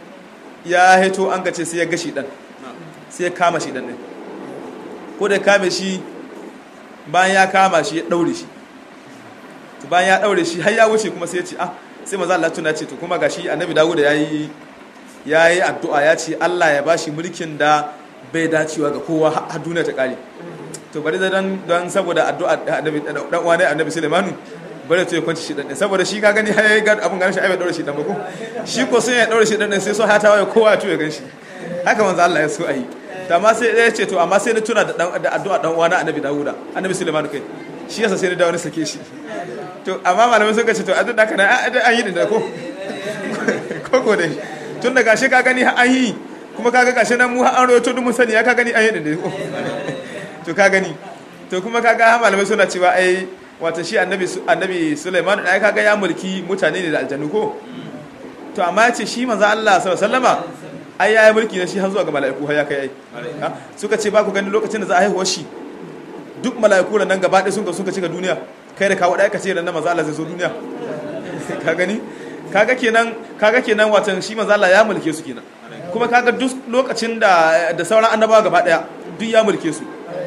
ya heto an gace sai ya gashi dan sai ya kama shi dan ne ko da kame shi bayan ya kama shi ya daure shi to bayan ya daure shi har ya wuce kuma sai ya ce ah sai manzo Allah tuna ce to kuma gashi annabi Dawud yayi yayi addu'a ya ce Allah ya bashi mulkin da bai dacewa ga kowa har duniya ta kare to bari da dan dan saboda addu'a annabi dan uwa ne annabi Sulaimanu bari to ya kwanci shi dan saboda shi ka gani har yayi ga abun ganin shi ai bai daure shi dan ba ko shi ko sai ya daure shi dan sai so ha ta waye kowa ya tuya ganshi haka manzo Allah ya so ayi to amma sai ya ce to amma sai na tuna da da addu'a dan uwa na annabi Dawuda annabi Sulaimanu kai shi yasa sai na dawo na sake shi to amma malamai suka ce to addu'a da kana an yi da ko ko dai tun da gashi ka gani an yi kuma kaga gashi nan mu an rawaito duk mun sani ya ka gani an yi da ko to ka gani to kuma kaga malamai suna cewa ai wato shi annabi annabi Sulaiman ai kaga ya mulki mutane ne da aljannu ko to amma ya ce shi manzo Allah sallallahu alaihi wasallama ai ya yi mulki ne shi har zuwa ga mala'iku har ya kai ai suka ce ba ku gani lokacin da za a haihuwar shi duk mala'iku nan gaba ɗaya sun ka suka cika duniya kai da kawo ɗaya ka ce ran manzo Allah zai zo duniya ka gani kaga kenan kaga kenan watan shi manzo Allah ya mulke su kenan kuma kaga duk lokacin da da sauran annabawa gaba ɗaya duk ya mulke su to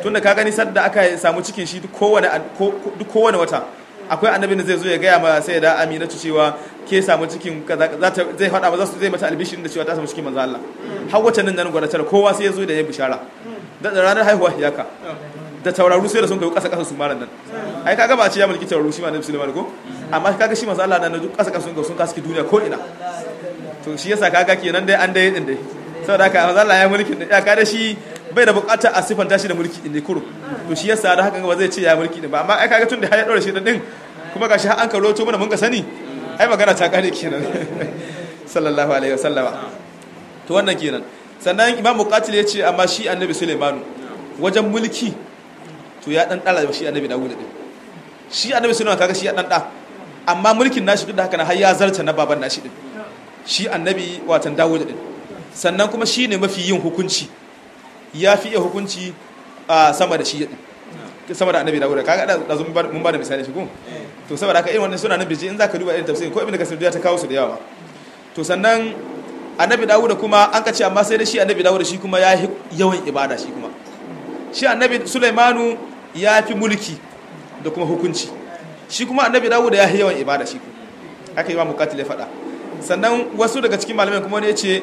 tunda ka gani sadda aka samu cikin shi duk kowane duk kowane wata akwai annabin da zai zo ya gaya ma sai da aminatu cewa ke samu cikin kaza za ta zai faɗa ba za su zai mata albishirin da cewa ta samu cikin manzo Allah har wata nan nan gwada tara kowa sai ya zo da ya bishara da ranar haihuwa hiyaka da tauraru sai da sun kai kasa kasa su maran nan ai kaga ba ce ya mulki tauraru shi ma na Sulaiman ko amma kaga shi manzo Allah nan duk kasa kasa sun ga sun kaski duniya ko ina to shi yasa kaga kenan dai an dai din dai saboda haka manzo Allah ya mulki ya kada shi bai da bukatar a sifanta shi da mulki din ne kuro to shi yasa da haka ba zai ce ya mulki din ba amma ai kaga tun da ya daura shi din kuma gashi har an karo to mana mun ka sani ai magana ta kare kenan sallallahu alaihi wasallama to wannan kenan sannan imam muqatil ya ce amma shi annabi sulaimanu wajen mulki to ya dan dala shi annabi dawud din shi annabi sulaiman kaga shi ya dan da amma mulkin nashi duk da haka na har ya zarta na baban nashi din shi annabi watan dawud din sannan kuma shi ne mafi yin hukunci ya fi iya hukunci a sama da shi din sama da annabi dawud kaga da mun ba da misali shi ko to saboda haka irin wannan suna nan biji in zaka duba irin tafsirin ko ibnu kasir ya ta kawo su da yawa to sannan annabi dawud kuma an ka ce amma sai da shi annabi dawud shi kuma ya yawan ibada shi kuma shi annabi sulaimanu ya fi mulki da kuma hukunci shi kuma annabi dawud ya yi yawan ibada shi kuma haka yi wa mukatil ya faɗa sannan wasu daga cikin malamai kuma ne ce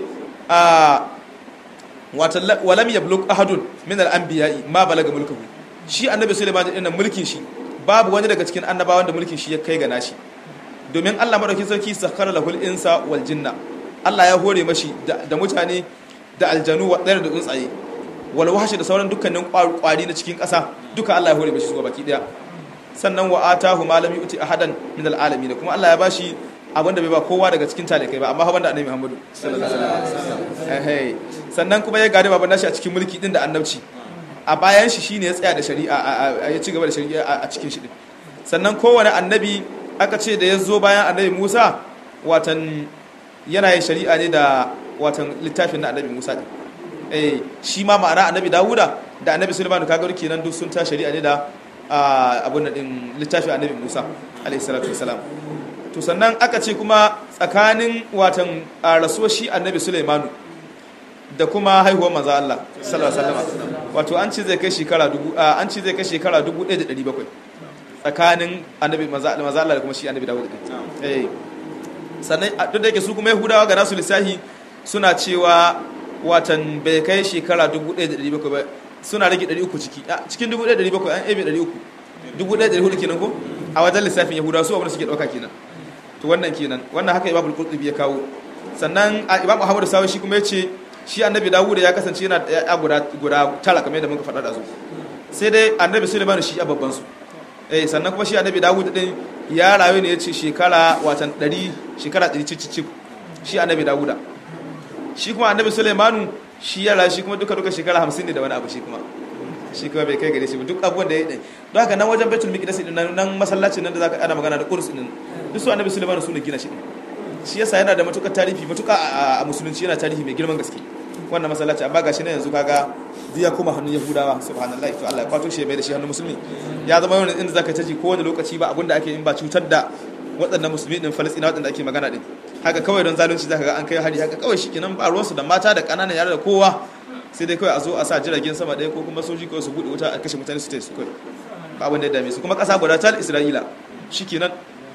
a wata walam yablug ahadun min al-anbiya'i ma balaga mulkuhu shi annabi sulaiman din mulkin shi babu wani daga cikin annabawan da mulkin shi ya kai ga nashi domin Allah madaukakin sarki sakhara lahul insa wal jinna Allah ya hore mashi da mutane da aljanu wa da tsuntsaye wal wahshi da sauran dukkanin kwari na cikin ƙasa duka Allah ya hore mashi su baki daya sannan wa atahu ma lam yuti ahadan min al alamin kuma Allah ya bashi abinda bai ba kowa daga cikin talikai ba amma banda annabi Muhammadu sallallahu alaihi wasallam sannan kuma ya gade baban nashi a cikin mulki din da annabci a bayan shi shine ya tsaya da shari'a ya ci gaba da shari'a a cikin shi din sannan kowane annabi aka ce da ya zo bayan annabi Musa watan yana yin shari'a ne da watan littafin na annabi Musa din eh shi ma ma'ana annabi Dawuda da annabi Sulaiman kaga kenan duk sun ta shari'a ne da abun din littafin annabi Musa alaihi salatu wasalam to sannan aka ce kuma tsakanin watan rasuwar shi annabi Sulaimanu da kuma haihuwar manzo Allah sallallahu alaihi wasallam wato an ce zai kai shekara dubu an ce zai kai shekara 1700 tsakanin annabi manzo Allah da kuma shi annabi Dawud eh sannan duk da yake su kuma Yahudawa ga nasu lissahi suna cewa watan bai kai shekara 1700 ba suna rage 300 ciki cikin 1700 an ebe 300 1400 kenan ko a wajen lissafin Yahudawa su abin da suke dauka kenan to wannan kenan wannan haka Imam Al-Qurtubi ya kawo sannan Imam Muhammad Sawi shi kuma yace shi annabi Dawud ya kasance yana da guda guda tara kamar yadda muka faɗa da su sai dai annabi Sulaiman shi a babban su eh sannan kuma shi annabi Dawud din ya rayu ne yace shekara watan 100 shekara 100 cicicip shi annabi Dawuda shi kuma annabi Sulaiman shi ya rayu shi kuma duka duka shekara 50 ne da wani abu shi kuma shi kuma bai kai gare shi ba duk abubuwan da ya yi don haka nan wajen Baitul Miqdis din nan masallacin nan da zaka ana magana da Qudus din duk su annabi Sulaiman su ne gina shi shi yasa yana da matukar tarihi matuka a musulunci yana tarihi mai girman gaske wannan masallaci amma gashi ne yanzu kaga diya kuma hannun yahudawa subhanallahi to Allah ya kwato shi bai da shi hannun musulmi ya zama wani inda zaka taji ko wani lokaci ba abinda ake yin ba cutar da waɗannan musulmi din Falastina waɗanda ake magana din haka kawai don zalunci zaka ga an kai hari haka kawai shikenan ba ruwansu da mata da ƙananan yara da kowa sai dai kawai a zo a sa jiragen sama ɗaya ko kuma soji kawai su buɗe wuta a kashe mutane su ta su kawai ba abin da ya dame su kuma ƙasa guda ta Isra'ila shikenan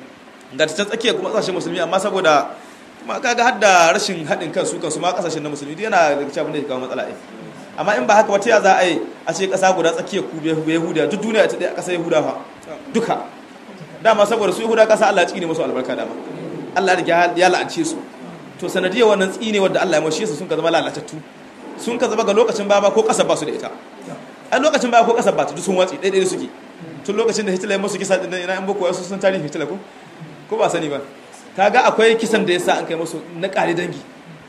ga ta tsakiya kuma ƙasashen musulmi amma saboda kuma kaga har da rashin haɗin kan su kansu ma ƙasashen na musulmi yana da cikin abin da ya kawo matsala ɗin amma in ba haka wata ya za a yi a ce ƙasa guda tsakiyar ku yahudiya duk duniya ta ɗaya ƙasa yahuda fa duka dama saboda su yahuda ƙasa allah ya tsine musu albarka dama allah ya la'ance su to sanadiyar wannan tsine wadda allah ya mashi su sun ka zama lalatattu sun ka zama ga lokacin baba ko ƙasar ba su da ita a lokacin baba ko ƙasar ba ta duk sun watsi ɗaiɗai suke tun lokacin da hitler ya musu kisa ɗin ina in boko wasu sun tarihi hitler ko ko ba sani ba kaga akwai kisan da ya sa an kai musu na ƙari dangi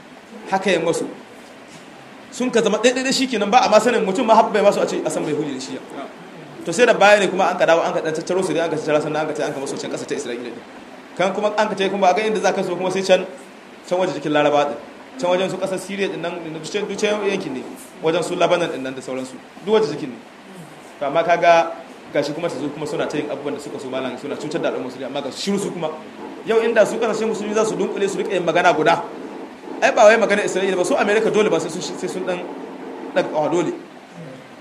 haka yin musu sun ka zama ɗaiɗaiɗai shi kenan ba a masanin mutum ma haɓɓa masu a ce a san bai hujji da shi to sai da baya ne kuma an ka dawo an ka ɗan tattaro su ne an ka tattara sannan an ka ta an ka masu can ƙasa ta isra'ila ne kan kuma an ka ta kuma a ga inda za ka so kuma sai can can waje jikin laraba ɗin can wajen su ƙasar siriya ɗin nan duk can yankin ne wajen su labanan ɗin nan da sauransu duk waje jikin ne to amma kaga gashi kuma su zo kuma suna ta yin abubuwan da suka so malam suna cutar da al'ummar musulmi amma ga shiru su kuma yau inda su kasashen musulmi za su dunkule su rika yin magana guda ai ba wai magana isra'ila ba su america dole ba sai sun dan daga dole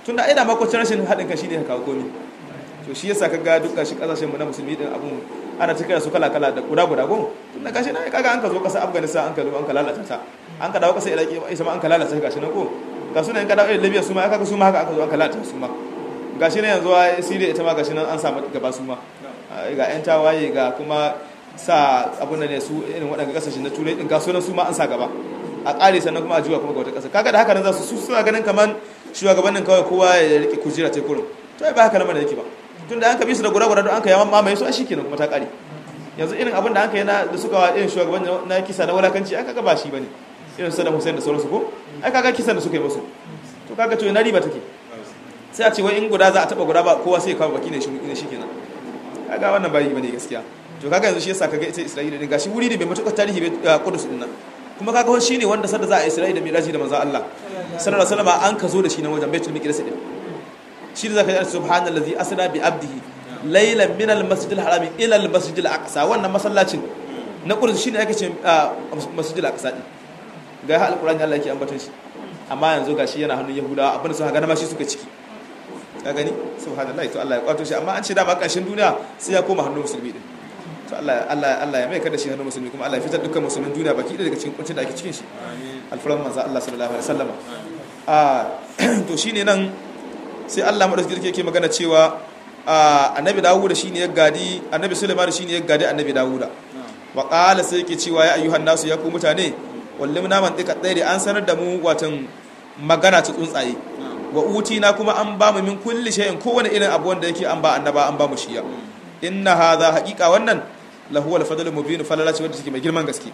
tunda ai da makwacin rashin haɗin kan shine ka kawo komi to shi yasa kaga duk gashi kasashen mu na musulmi din abun ana ta kira su kala kala da guda guda gon tunda gashi na kaga an ka zo kasar Afghanistan an ka zo an ka lalata ta an ka dawo kasar Iraki ita ma an ka lalata gashi na ko ga sunan ka dawo Libya su ma kaga su ma haka aka zo an ka lalata su ma gashi na yanzu a Syria ita ma gashi nan an samu gaba su ma ga yan tawaye ga kuma sa abun ne su irin waɗanda kasashen na turai din ga sunan su ma an sa gaba a ƙare sannan kuma a juya kuma ga wata ƙasa kaga da haka nan za su suna ganin kaman shugabannin kawai kowa ya rike kujera ta kurin to ai ba haka nan da yake ba tunda an ka bi su da gura-gura don an ka yawan mamaye su a shi kenan kuma ta ƙare yanzu irin abin da an ka yi da suka wa irin shugaban na kisa na wulakanci an kaga ba shi bane irin Saddam Hussein da sauransu ko ai kaga kisan da suka yi musu to kaga to ina riba take sai a ce wai in guda za a taba guda ba kowa sai ya kawo baki ne shi ne shikenan kaga wannan ba yi bane gaskiya to kaga yanzu shi yasa kaga ita Isra'ila din gashi wuri ne bai matukar tarihi bai Qudus din nan kuma kaga shi ne wanda sadda za a Isra'ila da Miraji da manzo Allah sallallahu alaihi wasallam an ka zo da shi na wajen Baitul Maqdis din shi da zaka ji subhanallazi asra bi abdihi laylan min al-masjidil harami ila al-masjidil aqsa wannan masallacin na Qudus shine ake ce masjidil aqsa din ga alqur'ani Allah yake ambaton shi amma yanzu gashi yana hannun Yahudawa abin da suka ga ma shi suka ciki ka gani subhanallahi to Allah ya kwato shi amma an ce da ba ƙarshen duniya sai ya koma hannun musulmi din to Allah Allah Allah ya mai kada shi hannun musulmi kuma Allah ya fitar dukkan musulmin duniya baki daga cikin kuncin da ake cikin shi alfaran manzo Allah sallallahu alaihi wasallam a to shine nan sai Allah madaukakin yake magana cewa annabi Dawuda shine ya gadi annabi Sulaiman shine ya gadi annabi Dawuda wa qala sai yake cewa ya ayyuhan nasu ya ku mutane wallimna man dika tsaye an sanar da mu watan magana ta tsuntsaye wa utina kuma an ba mu min kulli shay'in kowane irin abu wanda yake an ba annaba an ba mu shiya inna hadha haqiqa wannan lahu al fadlu mubin falala ce wanda take mai girman gaske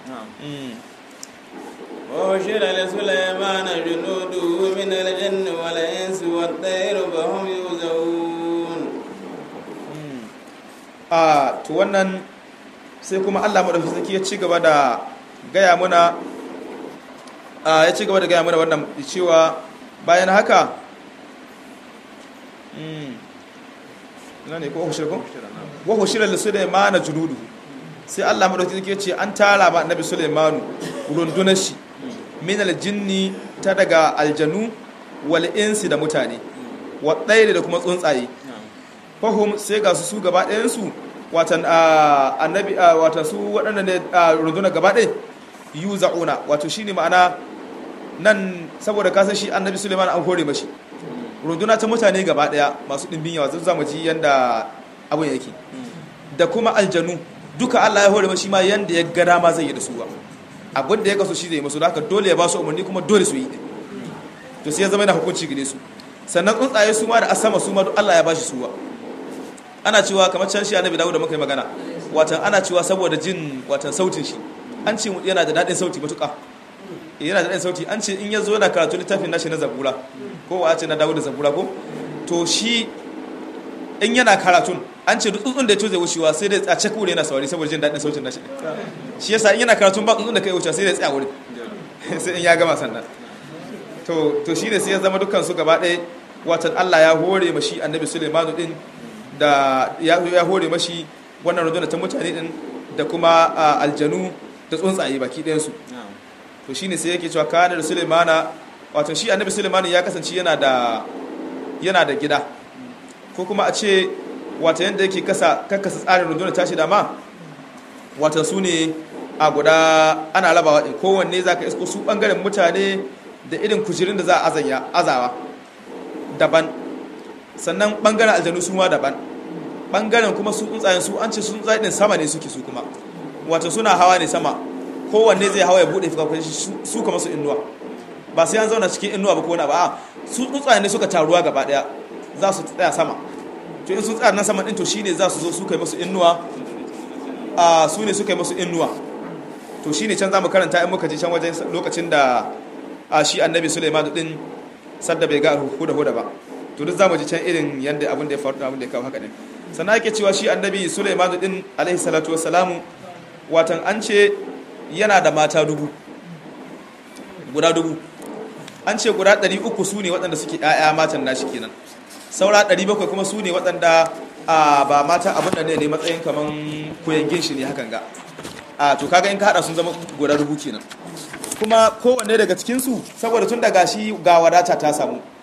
وحشر لسليمان جنوده من الجن والإنس والطير فهم يوزعون a to wannan sai kuma Allah madaukakin sarki ya ci gaba da gaya muna ya ci gaba da gaya muna wannan cewa bayan haka ina ne ko hushir ko wa hushira li sulaymana junudu sai Allah madaukakin sarki ya ce an tara ma annabi sulaymanu rundunar shi min aljinni ta daga aljanu wal insi da mutane wa da kuma tsuntsaye fahim sai ga su su gaba ɗayansu watan annabi watan su waɗanda ne rundunar gaba ɗaya yu za'una wato shi ne ma'ana nan saboda kasan shi annabi suleiman an hore mashi runduna ta mutane gaba ɗaya masu ɗimbin yawa zan zama ji yadda abin yake da kuma aljanu duka allah ya hore mashi ma yadda ya gada ma zai yi da su ba abin da ya kaso shi zai masu da haka dole ya ba su umarni kuma dole su yi ɗin to sai ya zama yana hukunci gare su sannan tsuntsaye su ma da asama su ma duk allah ya ba shi suwa ana cewa kamar can shi annabi dawo da muka yi magana watan ana cewa saboda jin watan sautin shi an ce yana da daɗin sauti matuƙa yana da daɗin sauti an ce in ya zo yana karatu littafin nashi na zabura ko wa ce na dawo da zabura ko to shi in yana karatun an ce duk tsuntsun da ya toze wucewa sai dai a cek wuri yana saurari saboda jin daɗin sautin nashi shi yasa in yana karatun ba tsuntsun da kai wucewa sai dai tsaya wuri sai in ya gama sannan to to shi ne sai ya zama dukkan su gaba ɗaya watan Allah ya hore mashi annabi Sulaimanu din da ya hore mashi wannan rundunar ta mutane din da kuma aljanu da tsuntsaye baki ɗayansu to shi ne sai yake cewa kanar sulemana wato shi annabi sulemana ya kasance yana da yana da gida ko kuma a ce wata yadda yake kasa kakkasa tsarin rundunar tashi dama wata su ne a guda ana rabawa ɗin kowanne za ka isko su ɓangaren mutane da irin kujerun da za a azawa daban sannan bangaren aljanu su ma daban bangaren kuma su tsuntsayen su an ce su tsuntsayen din sama ne suke su kuma wato suna hawa ne sama kowanne zai hawa ya bude fuka su kuma su inuwa ba sai an zauna cikin inuwa ba ko wani ba a su tsuntsayen ne suka taruwa gaba daya za su tsaya sama to in sun tsaya nan sama din to shine za su zo su kai musu inuwa a su ne suka yi musu inuwa to shine can za mu karanta in muka je can wajen lokacin da a shi annabi Sulaiman din sadda bai ga huda huda ba to duk zamu ji can irin yanda abin da ya faru abin da ya kawo haka din sannan ake cewa shi annabi Sulaiman din alaihi salatu wassalamu watan an ce yana da mata dubu guda dubu an ce guda 300 su ne waɗanda suke ƴaƴa matan nashi kenan saura 700 kuma su ne waɗanda ba mata abin da ne matsayin kaman koyangin shi ne hakan ga a to kaga in ka hada sun zama guda dubu kenan kuma kowanne daga cikinsu saboda tun daga shi ga wadata ta samu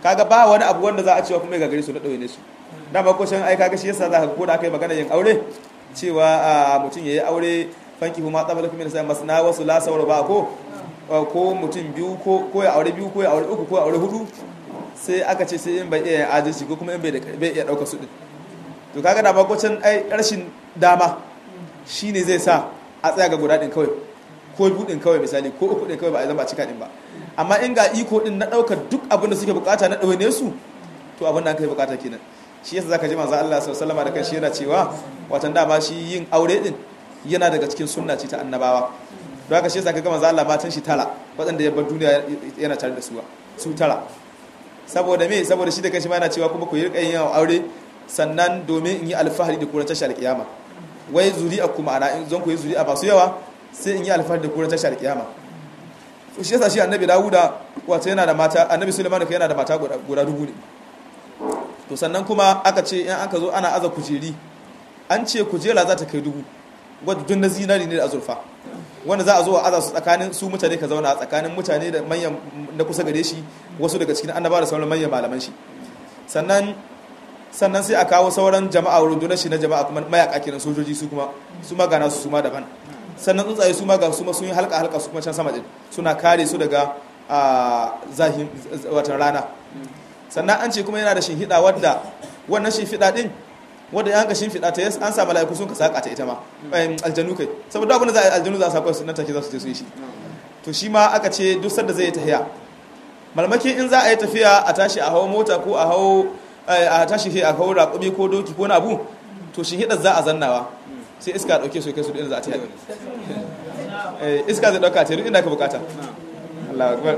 kaga ba wani abu wanda za a cewa kuma ya gagare su na ɗauye ne su dama ko shan ai kaga shi yasa za ka ko da aka yi magana yin aure cewa mutum ya yi aure fanki kuma tsabala kuma sai masna wasu la saura ba ko ko mutum biyu ko ko ya aure biyu ko ya aure uku ko ya aure hudu sai aka ce sai in bai iya adalci ko kuma in bai bai iya dauka su din to kaga da ba ko can ai rashin dama shine zai sa a tsaya ga guda din kawai ko biyu din kawai misali ko uku din kawai ba a zama a cika din ba amma in ga iko din na daukar duk abin da suke bukata na dawane su to abin da an kai bukata kenan shi yasa zaka ji manzo Allah sallallahu alaihi wasallam da kanshi yana cewa watan dama shi yin aure din yana daga cikin sunna ce ta annabawa don haka shi yasa kaga manzo Allah matan shi tara waɗanda ya bar duniya yana tare da su su tara saboda me saboda shi da kanshi ma yana cewa kuma ku yi rika yin aure sannan domin in yi alfahari da kuran tashar kiyama wai zuri'a kuma ana in zon ku yi zuri'a ba su yawa sai in yi alfahari da kuran tashar kiyama shi yasa shi annabi Dawuda wato yana da mata annabi Sulaiman yana da mata guda dubu ne to sannan kuma aka ce in aka zo ana aza kujeri an ce kujera za ta kai dubu wadda dun na zinari ne da azurfa wanda za a zo a aza su tsakanin su mutane ka zauna a tsakanin mutane da manyan na kusa gare shi wasu daga cikin annaba da sauran manyan malaman shi sannan sannan sai a kawo sauran jama'a rundunar shi na jama'a kuma mayaka kenan sojoji su kuma su ma gana su su ma daban sannan tsuntsaye su ma ga su ma sun yi halka halka su kuma can sama din suna kare su daga zahin watan rana sannan an ce kuma yana da shinhiɗa wadda wannan shinhiɗa din wadda ya hanka shinfiɗa ta yas an sa mala'iku sun ka saƙa ta ita ma aljanu kai saboda abin da za a yi aljanu za a saƙa su nan take za su je su yi shi to shi ma aka ce duk sanda zai yi tafiya malmaki in za a yi tafiya a tashi a hawo mota ko a hawo a tashi a hawo raƙumi ko doki ko na abu to shinhiɗar za a zannawa sai iska ɗauke su kai su inda za a ta yi iska zai ɗauka ta duk inda ka bukata Allah akbar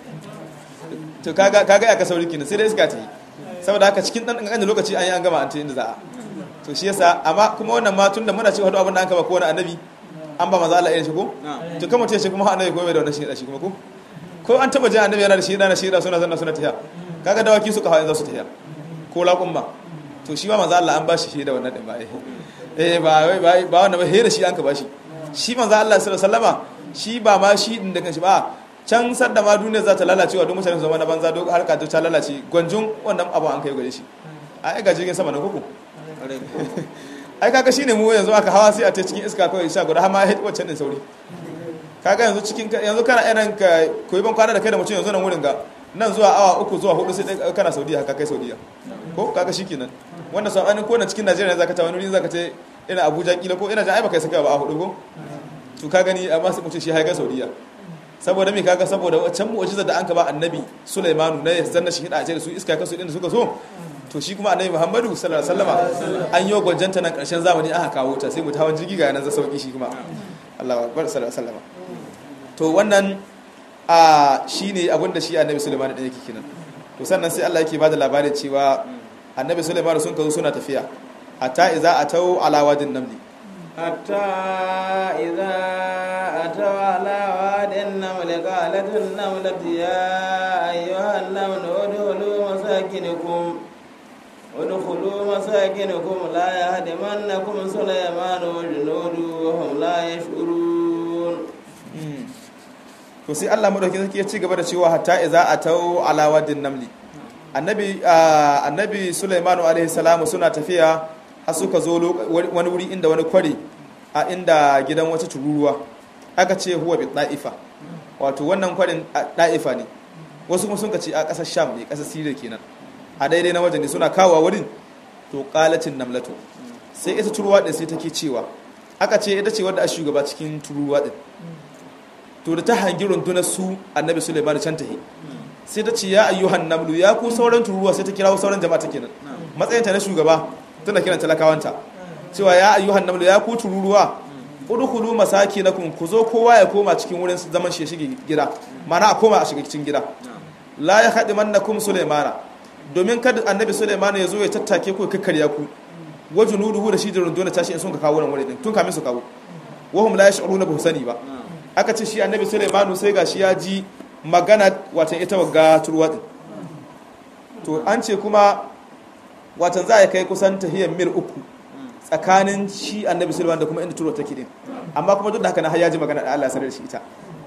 to kaga kaga ya ka sauri kenan sai dai iska ta yi saboda haka cikin dan kankanin lokaci an yi an gama an ta inda za a to shi yasa amma kuma wannan ma tunda muna cewa abin da an kaba ko wani annabi an ba maza Allah irin shi ko to kamar ta ce kuma annabi kuma bai da wannan shi da shi kuma ko ko an taba jin annabi yana da shi da shi da suna zanna suna tafiya kaga dawaki suka hawa za su tafiya ko laƙun ba to shi ma maza Allah an ba shi shi da wannan din ba eh ba ba ba wannan ba hera shi an ka ba shi shi manzo Allah sallallahu alaihi wasallama shi ba ma shi din da kanshi ba can sadda ma duniya za ta lalacewa don mutane su zama na banza don harka ta lalace gwanjun wannan abu an kai gare shi a yi ga jirgin sama na kuku ai kaga shi ne mu yanzu aka hawa sai a ta cikin iska kawai sha guda hama ya wacce din sauri kaga yanzu cikin yanzu kana irin ka koyi ban kwana da kai da mutum yanzu nan wurin ga nan zuwa awa uku zuwa hudu sai kana saudiya haka kai saudiya ko kaga shi kenan wanda sabanin ko na cikin najeriya zaka ta wani wuri zaka ta ina abuja kila ko ina jan ai baka saka ba a hudu ko to ka gani amma sai mutum shi haika saudiya saboda me kaga saboda wancan mu'jizar da an ka ba annabi Sulaimanu na ya zanna shi hida ce da su iska kasu din da suka so to shi kuma annabi Muhammadu sallallahu alaihi wasallama an yi gwanjanta nan karshen zamani aka kawo ta sai mu tawon jirgi ga nan za sauki shi kuma Allahu akbar sallallahu alaihi wasallama to wannan a shine abinda shi annabi Sulaiman da yake kenan to sannan sai Allah yake bada labarin cewa annabi Sulaiman sun kazo suna tafiya hatta idza atau ala wadin namli حتى إذا أتوا على واد النمل قالت النملة يا أيها النمل ادخلوا مساكنكم ادخلوا مساكنكم لا يهدمنكم سليمان وجنوده وهم لا يشعرون to sai Allah madauki sarki ya ci gaba da cewa hatta idza atau ala wadin namli annabi annabi Sulaiman alaihi salamu suna tafiya har suka zo wani wuri inda wani kwari a inda gidan wata tururuwa aka ce huwa bi da'ifa wato wannan kwarin da'ifa ne wasu kuma sun ka ce a ƙasar sham ne ƙasar siriya kenan a daidai na wajen ne suna kawo wurin to ƙalacin namlato sai ita turuwa ɗin sai take cewa aka ce ita ce wadda a shugaba cikin turuwa ɗin to da ta hangi rundunar su annabi suleiman can tahi sai ta ce ya ayyuhan namlu ya ku sauran turuwa sai ta kirawo sauran jama'a ta kenan matsayinta na shugaba tana kiran talakawanta cewa ya ayyuhan namlu ya ku tururuwa udkhulu masakinakum ku zo kowa ya koma cikin wurin zaman shi shige gida mana a koma a shiga cikin gida la ya khadimannakum sulaimana domin kada annabi sulaimana ya zo ya tattake ku kakkarya ku wajunuduhu da shi da runduna tashi in sun ka kawo nan wurin tun kamin su kawo wahum la yash'uruna ba sani ba aka ce shi annabi sulaimanu sai gashi ya ji magana watan ita wagga turwa din to an ce kuma watan za a kai kusan tahiyar mil uku tsakanin shi annabi sulaiman da kuma inda turo take din amma kuma duk da haka na har ya ji magana da Allah sanar da shi ita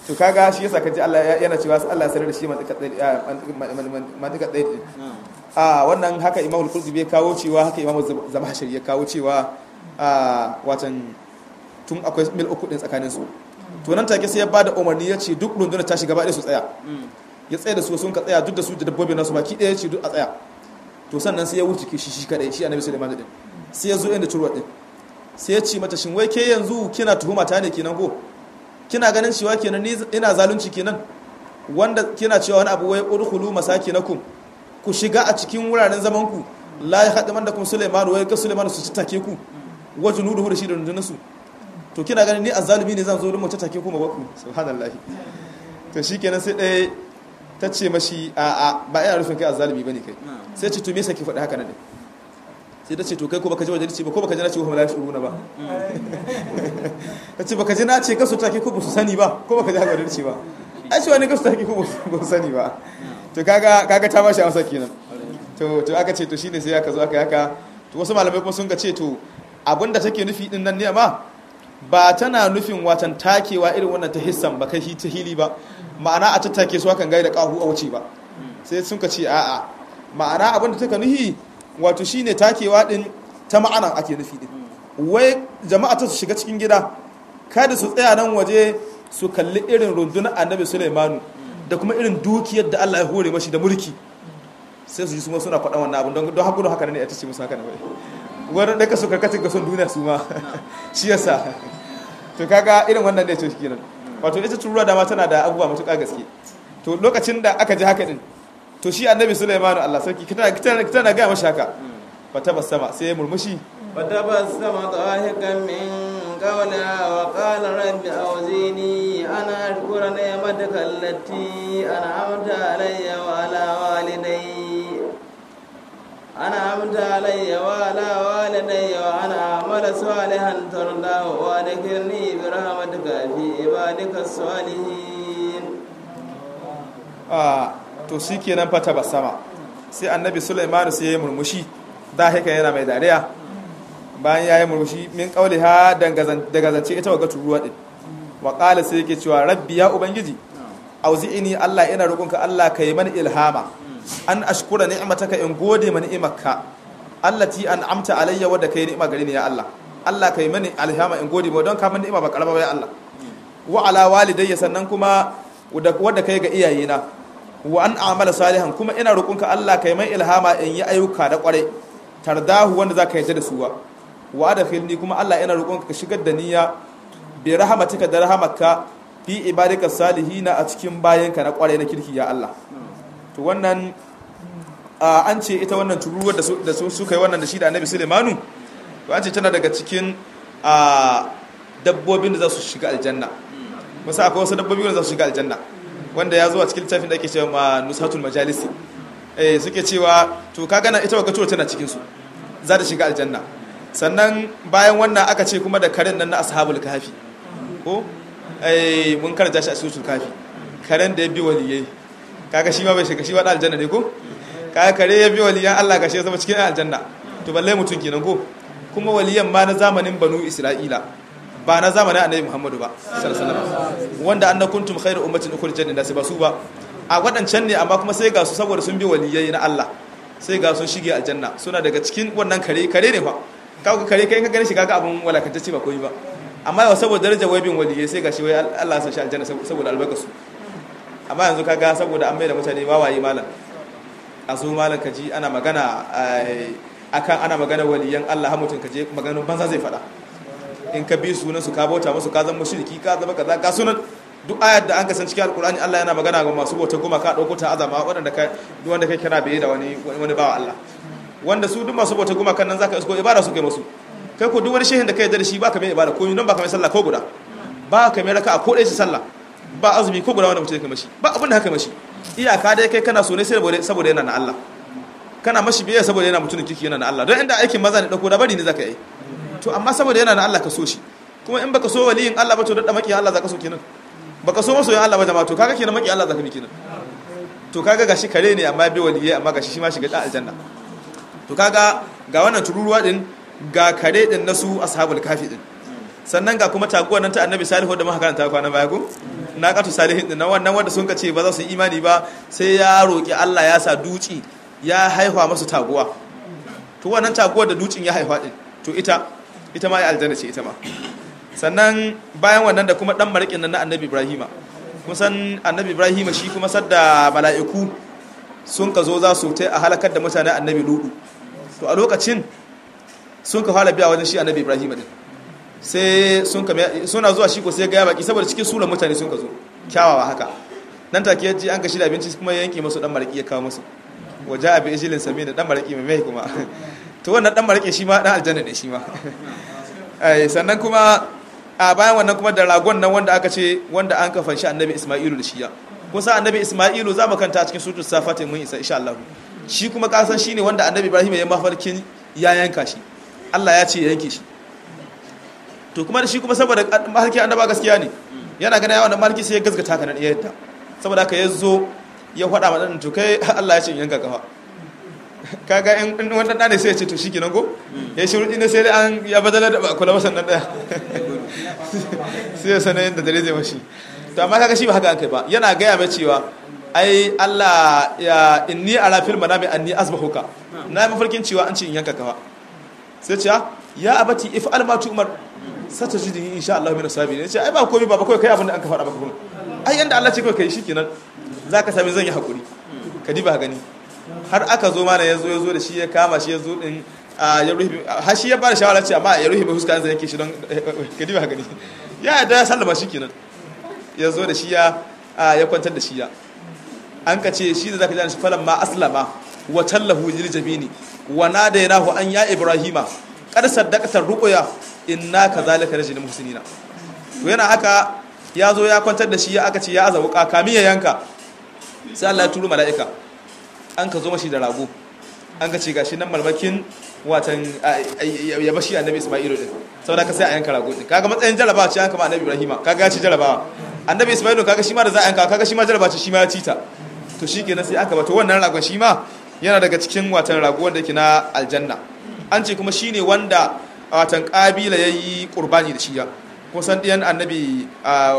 to kaga shi yasa kaji Allah yana cewa Allah ya sanar da shi mantika ɗaya a wannan haka Imam al-Qurtubi ya kawo cewa haka Imam Zamahshari ya kawo cewa a watan tun akwai mil uku din tsakanin su to nan take sai ya bada umarni ya ce duk rundunar ta shiga ba su tsaya ya tsaya da su sun ka tsaya duk da su da dabbobi nasu baki ɗaya ce duk a tsaya to sannan sai ya wuce shi shi kadai shi annabi Sulaiman din sai ya zo inda turwa din sai ya ce mata shin wai ke yanzu kina tuhuma ta ne kenan ko kina ganin cewa kenan ni ina zalunci kenan wanda kina cewa wani abu wai udkhulu masakinakum ku shiga a cikin wuraren zaman ku la yahdamandakum Sulaiman wai ka Sulaiman su take ku wa junuduhu da shi da rundunar su to kina ganin ni azzalimi ne zan zo don mu take ku mabaku subhanallahi to shikenan sai dai ta ce mashi a a ba ina rufin kai azzalimi bane kai sai ce to me yasa ki faɗi haka nan sai ta ce to kai ko baka ji wajen ce ba ko baka ji na ce wa la yashuruna ba ta ce baka ji na ce kasu take ko ba su sani ba ko baka ji haka wajen ce ba ai ce wani kasu take ko ba su sani ba to kaga kaga ta bashi amsa kenan to to aka ce to shine sai aka zo aka haka to wasu malamai kuma sun ga ce to abinda take nufi din nan ne amma ba tana nufin watan takewa irin wannan ta hissan ba kai ta hili ba ma'ana a tattake su hakan gaida kahu a wuce ba sai sun ka ce a'a ma'ana abinda take nufi wato shine takewa din ta ma'anan ake nufi din wai jama'a ta su shiga cikin gida kada su tsaya nan waje su kalli irin rundunar annabi Sulaimanu da kuma irin dukiyar da Allah ya hore mashi da mulki sai su ji su suna faɗa wannan abin don haƙudu haka ne ya tace musu haka ne wani ɗaka su karkacin ga son duniya su ma shi yasa to kaga irin wannan ne to kenan wato ita turuwa dama tana da abubuwa matuƙa gaske to lokacin da aka ji haka din to shi annabi Sulaimanu Allah sarki tana gaya mashi haka fata basama sai ya murmushi فتبسم ضاحكا من قولها وقال رب أوزيني أنا أشكر نعمتك التي أنعمت علي وعلى والدي أنعمت علي وعلى والدي وأن أعمل صالحا ترضاه وأدخلني برحمتك في عبادك الصالحين آه to shi kenan fata basama sai annabi Sulaiman sai ya murmushi da haka yana mai dariya bayan ya yi murmushi min kauli ha daga zance ita wa gatu ruwa din wa qala sai yake cewa rabbi ya ubangiji auzi'ini Allah ina roƙonka Allah kai mani ilhama an ashkura ni'mataka in gode mani ni'marka allati an'amta alayya wadda kai ni'ima gare ni ya Allah Allah kai mani ilhama in gode ma don ka mani ni'ima ba karama ba ya Allah wa ala walidayya sannan kuma wadda kai ga iyayena wa an amala salihan kuma ina roƙonka Allah kai mai ilhama in yi ayyuka da ƙware tardahu wanda za ka yarda da su wa wa da filni kuma Allah ina roƙonka ka shigar da niyya bi rahmatika da rahamaka fi ibadika salihina a cikin bayanka na ƙware na kirki ya Allah to wannan an ce ita wannan turuwar da su suka yi wannan da shi da annabi Sulaimanu to an ce tana daga cikin dabbobin da za su shiga aljanna wasu akwai wasu dabbobi da za su shiga aljanna wanda ya zo a cikin littafin da ake cewa ma nusatul majalisi eh suke cewa to ka gana ita waka tana cikin su za ta shiga aljanna sannan bayan wannan aka ce kuma da karen nan na ashabul kafi ko eh mun karanta shi a suratul kafi karen da ya bi waliyai kaga shi ma bai shiga shi wa aljanna ne ko kaga kare ya bi waliyan Allah ga shi zama cikin aljanna to balle mutun kenan ko kuma waliyan ma na zamanin banu isra'ila ba na zamanin annabi muhammadu ba sallallahu wanda anna kuntum khairu ummatin ukhrijat lin-nas ba su ba a wadancan ne amma kuma sai ga su saboda sun bi waliyai na Allah sai ga sun shige aljanna suna daga cikin wannan kare kare ne fa kaga kare kai ka gani shi kaga abun walakantacce ba koyi ba amma yau saboda darajar wai bin waliyai sai ga shi wai Allah ya sa shi aljanna saboda albarkasu amma yanzu kaga saboda an mai da mutane wawaye malam a zo malam kaji ana magana akan ana magana waliyan Allah har mutun kaje maganar banza zai fada in ka bi sunan su ka bauta musu ka zama mushriki ka zama kaza ka sunan duk ayat da an ka san cikin alkur'ani Allah yana magana ga masu bauta goma ka dauko ta azama waɗanda ka duk wanda kai kira bai da wani wani bawa Allah wanda su duk masu bauta goma kan nan zaka isko ibada su kai musu kai ko duk wani shehin da kai da shi baka mai ibada ko don baka mai sallah ko guda ba ka mai raka'a ko dai shi sallah ba azumi ko guda wanda mutum kai mashi ba abin da haka mashi iyaka dai kai kana so ne saboda saboda yana na Allah kana mashi biye saboda yana mutumin kiki yana na Allah don inda aikin maza ne dauko da bari ne zaka yi to amma saboda yana na Allah ka so shi kuma in baka so waliyin Allah ba to da maki Allah zaka so kenan baka so masoyin Allah ba jama'a to kaga kenan maki Allah zaka bi kenan to kaga gashi kare ne amma bi waliyai amma gashi shi ma shiga da aljanna to kaga ga wannan tururuwa din ga kare din na su ashabul kafi din sannan ga kuma taguwa nan ta annabi salihu da muka karanta kwana baya ko naqatu salihin din wannan wanda sun ce ba za su yi imani ba sai ya roki Allah ya sa duci ya haifa masu taguwa to wannan taguwar da ducin ya haifa din to ita ita ma ya aljanna ce ita ma sannan bayan wannan da kuma dan marikin nan na annabi ibrahima kusan annabi ibrahima shi kuma sadda mala'iku sun ka zo za su ta a halakar da mutane annabi ludu to a lokacin sun ka fara biya wajen shi annabi ibrahima din sai sun ka suna zuwa shi ko sai ga baki saboda cikin sunan mutane sun ka zo kyawawa haka nan take yaji an ka shirya abinci kuma ya yanke musu dan maraki ya kawo musu waje abi ijilin sami da dan maraki mai mai kuma to wannan dan maraki shi ma dan aljanna ne shi ma sannan kuma a bayan wannan kuma da ragon nan wanda aka ce wanda an kafa shi annabi isma'ilu da shiya kusa annabi isma'ilu za mu kanta a cikin sutur safati mun isa insha Allah shi kuma kasan shine wanda annabi ibrahim ya mafarkin ya yanka shi Allah ya ce ya yanke shi to kuma da shi kuma saboda mafarkin annaba gaskiya ne yana ganin yawan mafarki sai ya gaskata kana iya yadda saboda haka ya zo ya faɗa ma ɗan to kai Allah ya ce yanka kafa kaga in wannan ɗane sai ya ce to shi kenan go ya shiru ɗin sai dai an ya badalar da kula wasan nan ɗaya sai ya sanar yadda dare zai mashi to amma kaga shi ba haka an kai ba yana gaya mai cewa ai Allah ya inni ala fil manami anni azbahuka na yi mafarkin cewa an ce in yanka kafa sai ce ya abati if alma tu umar sata jidi insha Allah min sabi ne ce ai ba komai ba kai kai abin da an ka faɗa maka kuma ai yanda Allah ce kai kai shikenan zaka sami zan yi hakuri ka diba gani har aka zo mana yazo yazo da shi ya kama shi yazo din ya ruhi har shi ya bada shawara ce amma ya ruhi ba fuska zai yake shi don ka diba gani ya da sallama shikenan yazo da shi ya ya kwantar da shi ya an ka ce shi da zaka ji shi falan ma aslama wa tallahu lil jabini wa nadaynahu an ya ibrahima qad saddaqata ruqya inna kadhalika najzil muhsinina to yana haka ya zo ya kwantar da shi ya aka ce ya aza wuka kamin ya yanka sai Allah ya turo mala'ika an ka zo mashi da rago an ka ce gashi nan malmakin watan ya bashi annabi Isma'ilu din saboda ka sai a yanka rago din kaga matsayin jarabawa ce an kama annabi Ibrahima kaga ya ci jarabawa annabi Isma'ilu kaga shi ma da za a yanka kaga shi ma jarabawa ce shi ma ya ci ta to shikenan sai aka bato wannan ragon shi ma yana daga cikin watan rago wanda yake na aljanna an ce kuma shine wanda watan kabila yayi qurbani da shiya kusan ɗiyan annabi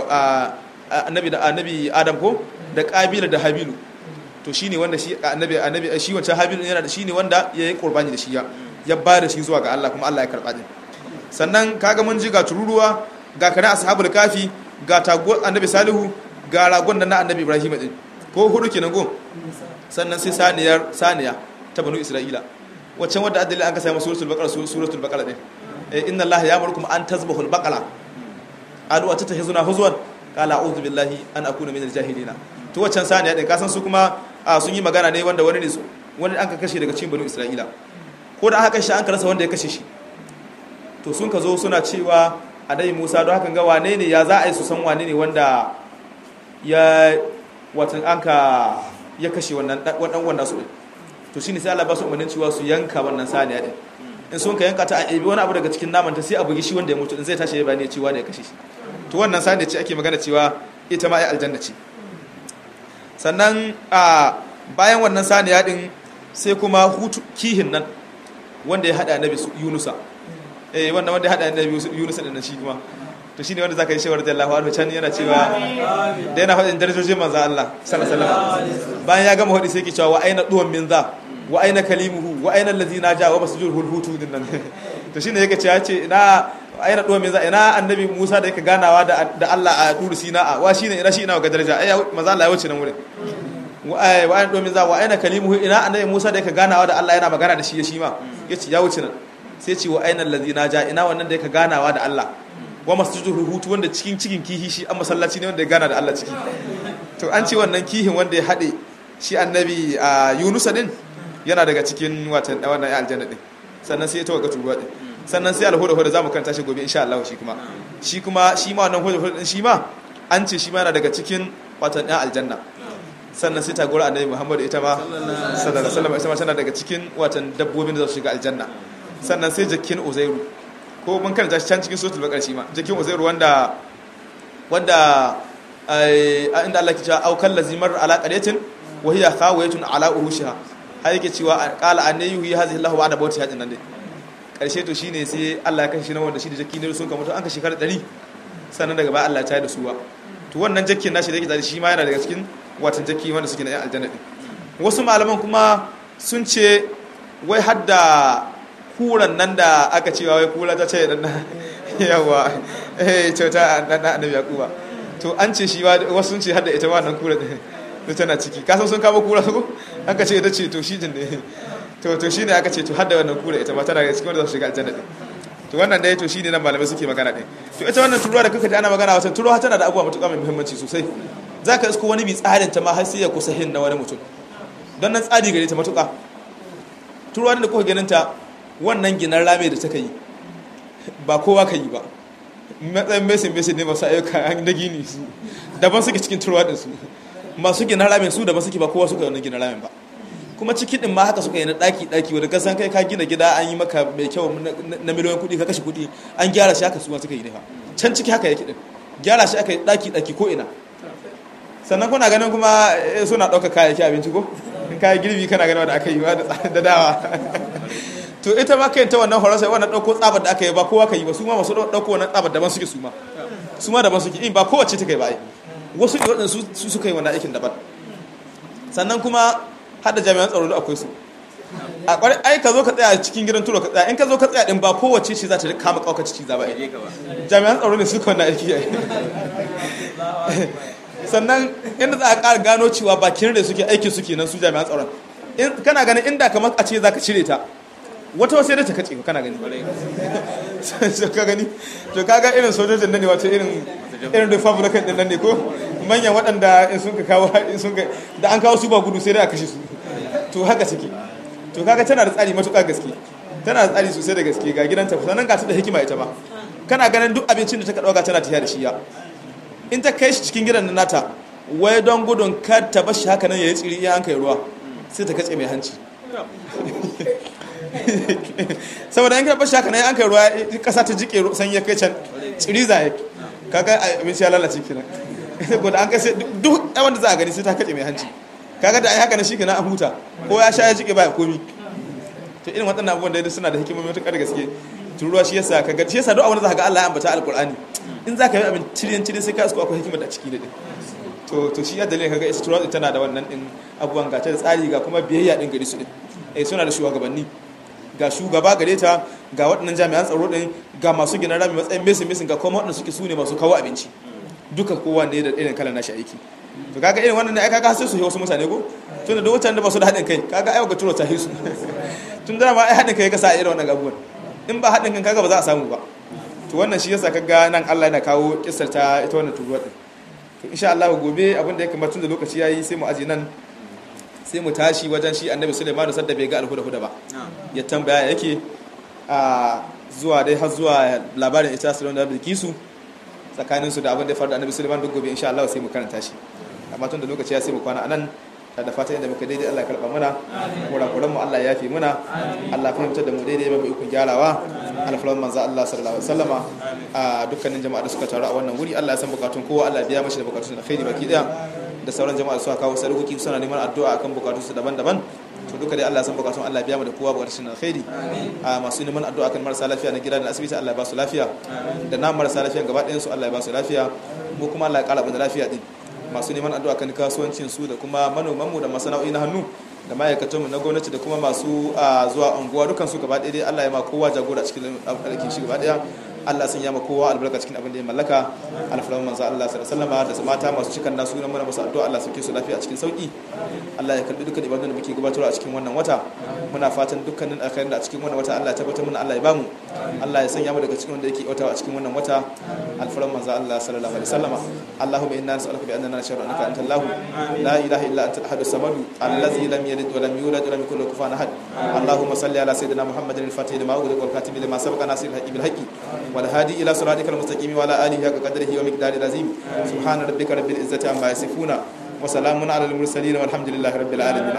annabi da annabi adam ko da kabila da habilu to shine wanda shi annabi annabi shi wancan habilu yana da shine wanda yayi qurbani da shi ya ya ba da shi zuwa ga Allah kuma Allah ya karba din sannan kaga mun ji ga tururuwa ga kana ashabul kafi ga tago annabi salihu ga ragon da na annabi ibrahim din ko hudu kenan go sannan sai saniyar saniya ta banu isra'ila waccan wadda adalin an ka sai suratul baqara suratul baqara din inna allaha ya'murukum an tazbahul baqara alu wata ta hizuna huzwan qala a'udhu billahi an akuna minal jahilina to waccan saniya din kasan su kuma sun yi magana ne wanda wani ne wani an ka kashe daga cikin banu isra'ila ko da aka kashe an ka rasa wanda ya kashe shi to sun ka zo suna cewa adai musa don hakan ga wane ne ya za a yi su san wane ne wanda ya watan an ka ya kashe wannan wannan wanda su to shine sai Allah ba su umarnin cewa su yanka wannan saniya din in sun ka yanka ta a ebi wani abu daga cikin naman ta sai a bugi shi wanda ya mutu din zai tashi ya bani ya cewa da ya kashe shi to wannan saniya ce ake magana cewa ita ma ai aljanna ce sannan a bayan wannan saniya din sai kuma hutu kihin nan wanda ya hada annabi Yunusa eh wannan wanda ya hada annabi Yunusa din nan shi kuma to shine wanda zaka yi shawar da Allah wa can yana cewa da yana hadin darajojin manzo Allah sallallahu alaihi wasallam bayan ya gama hadi sai yake cewa wa aina duwan min za wa aina kalimuhu wa aina allazi naja wa masjul hulhutu din nan to shine yake cewa ce ina aina duwan min za ina annabi Musa da yake ganawa da da Allah a duru Sina wa shine ina shi ina ga daraja ai manzo Allah ya wuce nan wurin wa aina duwan min za wa aina kalimuhu ina annabi Musa da yake ganawa da Allah yana magana da shi shi ma yace ya wuce nan sai ce wa aina allazi naja ina wannan da yake ganawa da Allah wa masjidul hutu wanda cikin cikin kihi shi an masallaci ne wanda ya gana da Allah ciki to an ce wannan kihin wanda ya hade shi annabi Yunus din yana daga cikin watan wannan aljanna din sannan sai ya tawaga turuwa din sannan sai alhuda huda zamu kanta shi gobe insha Allah shi kuma shi kuma shi ma wannan huda huda din shi ma an ce shi ma yana daga cikin watan ɗan aljanna sannan sai tagora annabi Muhammad ita ma sallallahu alaihi wasallam ita ma tana daga cikin watan dabbobin da za su shiga aljanna sannan sai jakkin Uzairu ko mun karanta shi can cikin suratul baqara shi ma jakin uzairu wanda wanda a inda Allah ke cewa au kallazimar ala qaryatin wa hiya khawiyatun ala urushiha har yake cewa qala annayu hi hadhihi Allahu ba'da bawti hadin nan dai karshe to shine sai Allah ya kashe shi na wanda shi da jaki ne sun ka mutu an ka shekara 100 sannan daga ba Allah ya tayar da su ba to wannan jakkin nashi da yake tare shi ma yana daga cikin watan jakki wanda suke na yan aljanna din wasu malaman kuma sun ce wai hadda kuran nan da aka cewa wai kura ta ce dan yawa eh kyauta dan annabi yakuba to an ce shi wasu sun ce hadda ita wannan kura din tana ciki kasan sun kama kura su aka ce ita ce to shi din ne to to shine aka ce to hadda wannan kura ita ma tana daga cikin wanda za su shiga aljanna din to wannan dai to shine nan malamai suke magana din to ita wannan turuwa da kuka ji ana magana wata turuwa tana da abubuwa matuƙa mai muhimmanci sosai zaka isko wani bi tsarin ta ma har sai ya kusa hin na wani mutum don nan tsari gare ta matuƙa turuwa da kuka ganin ta wannan ginar rame da ta yi ba kowa ka yi ba matsayin mesin mesin ne masu ayyuka na gini su daban suke cikin turuwa din su masu ginar ramen su daban suke ba kowa suka yi wannan ginar ramen ba kuma ciki din ma haka suka yi na daki daki wanda kasan kai ka gina gida an yi maka mai kyau na miliyoyin kuɗi ka kashe kuɗi an gyara shi haka su suka yi ne fa can ciki haka yake din gyara shi aka yi daki daki ko ina sannan kuna ganin kuma suna ɗauka kayayyaki abinci ko in kayan girbi kana ganin wanda aka yi da dawa to ita ma kai ta wannan horon sai wannan ɗauko tsabar da aka yi ba kowa ka yi ba su ma masu ɗauko wannan tsabar daban suke su ma su ma daban suke in ba kowace ta kai ba ai wasu ne waɗanda su suka yi wannan aikin daban sannan kuma har da jami'an tsaro da akwai su a kwari ai ka zo ka tsaya cikin gidan turo ka tsaya in ka zo ka tsaya din ba kowace ce za ta kama kauka ciki za ba ai jami'an tsaro ne suka wannan aiki ai sannan inda za a ƙara gano cewa bakin da suke aiki suke nan su jami'an tsaron kana ganin inda kamar a ce za ka cire ta wata wasu yadda ta kace ka kana gani ka gani to kaga irin sojojin nan ne wato irin irin republican din nan ne ko manyan waɗanda in sun ka kawo in sun ka da an kawo su ba gudu sai dai a kashe su to haka suke to kaga tana da tsari matuƙa gaske tana da tsari sosai da gaske ga gidanta sannan ga ta da hikima ita ma kana ganin duk abincin da ta ɗauka tana tafiya da shi ya in ta kai shi cikin gidan nan nata wai don gudun kar ta bashi haka nan ya yi tsiri iya an kai ruwa sai ta katse mai hanci saboda in ka bashi haka nan an kai ruwa kasa ta jike san ya kai can tsiri za kaga abinci ya lalace kenan saboda an kai sai duk wanda za a gani sai ta katse mai hanci kaga da ai haka na shi kenan an huta ko ya sha ya jike baya komi to irin waɗannan abubuwan da suna da hikimomi matuƙar gaske turuwa shi yasa kaga shi yasa duk abin da za ka ga Allah ya ambata alqur'ani in za ka yi abin cirin cirin sai ka isko akwai hikimar da ciki da din to to shi ya dalilin kaga ita turuwa tana da wannan din abubuwan ga ta da tsari ga kuma biyayya din gari su din eh suna da shugabanni ga shugaba gare ta ga waɗannan jami'an tsaro din ga masu gina rami matsayin mesin mesin ga kuma waɗanda suke su ne masu kawo abinci duka kowa ne da irin kalan nashi aiki to kaga irin wannan ne ai kaga sai su yi wasu mutane ko tunda da wutan da ba su da haɗin kai kaga ai ga turo ta hisu tun da ma ai haɗin kai ka sa irin wannan abubuwan in ba haɗin kan kaga ba za a samu ba to wannan shi yasa kaga nan Allah yana kawo kissar ta ita wannan turuwa din to insha Allah gobe abin da ya kamata tun da lokaci yayi sai mu aje nan sai mu tashi wajen shi Annabi Sulaiman sadda bai ga alhuda huda ba ya tambaya yake a zuwa dai har zuwa labarin ita Sulaiman da Bilkisu tsakanin su da abin da ya faru da Annabi Sulaiman duk gobe insha Allah sai mu karanta shi amma tun da lokaci ya sai mu kwana anan da fata inda muka daidai Allah karba muna kurakuran mu Allah ya fi muna Allah fahimtar da mu daidai mai ikon gyarawa alfalan manzo Allah sallallahu alaihi wasallama a dukkanin jama'a da suka taru a wannan wuri Allah ya san bukatun kowa Allah biya mashi da bukatun da khairi baki daya da sauran jama'a suka kawo sarkoki suna neman addu'a akan bukatun su daban-daban to duka dai Allah ya san bukatun Allah biya mu da kowa bukatun da khairi a masu neman addu'a kan marasa lafiya na gida da asibiti Allah ya ba su lafiya da na marasa lafiya gaba ɗayan su Allah ya ba su lafiya mu kuma Allah ya kara mu da lafiya din masu neman addu'a kan kasuwancin su da kuma manomanmu da masana'o'i na hannu da ma'aikatanmu na gwamnati da kuma masu zuwa unguwa dukan su gaba ɗaya dai Allah ya ma kowa jagora cikin aikin shi gaba ɗaya Allah sun yama kowa albarka cikin abin da ya mallaka alfalan manzo Allah sallallahu alaihi wasallam da mata masu cikan nasu nan muna masu addu'a Allah sauke su lafiya a cikin sauki Allah ya karbi dukkan ibadun da muke gabatarwa a cikin wannan wata muna fatan dukkanin alkhairin da a cikin wannan wata Allah ya tabbatar mana Allah ya bamu Allah ya sanya mu daga cikin wanda yake yautawa a cikin wannan wata alfalan manzo Allah sallallahu alaihi wasallam Allahumma inna nas'aluka bi annana nashhadu annaka anta Allah la ilaha illa anta al-ahad as-samad allazi lam yalid wa lam yulad wa lam yakul lahu kufuwan ahad Allahumma salli ala sayyidina Muhammadin al-fatih lima ughliqa wal khatimi lima sabaqa nasir al-haqqi bil haqqi والهادي إلى صراطك المستقيم وعلى آله حق قدره ومقداره العظيم سبحان ربك رب العزة عما يصفون وسلام على المرسلين والحمد لله رب العالمين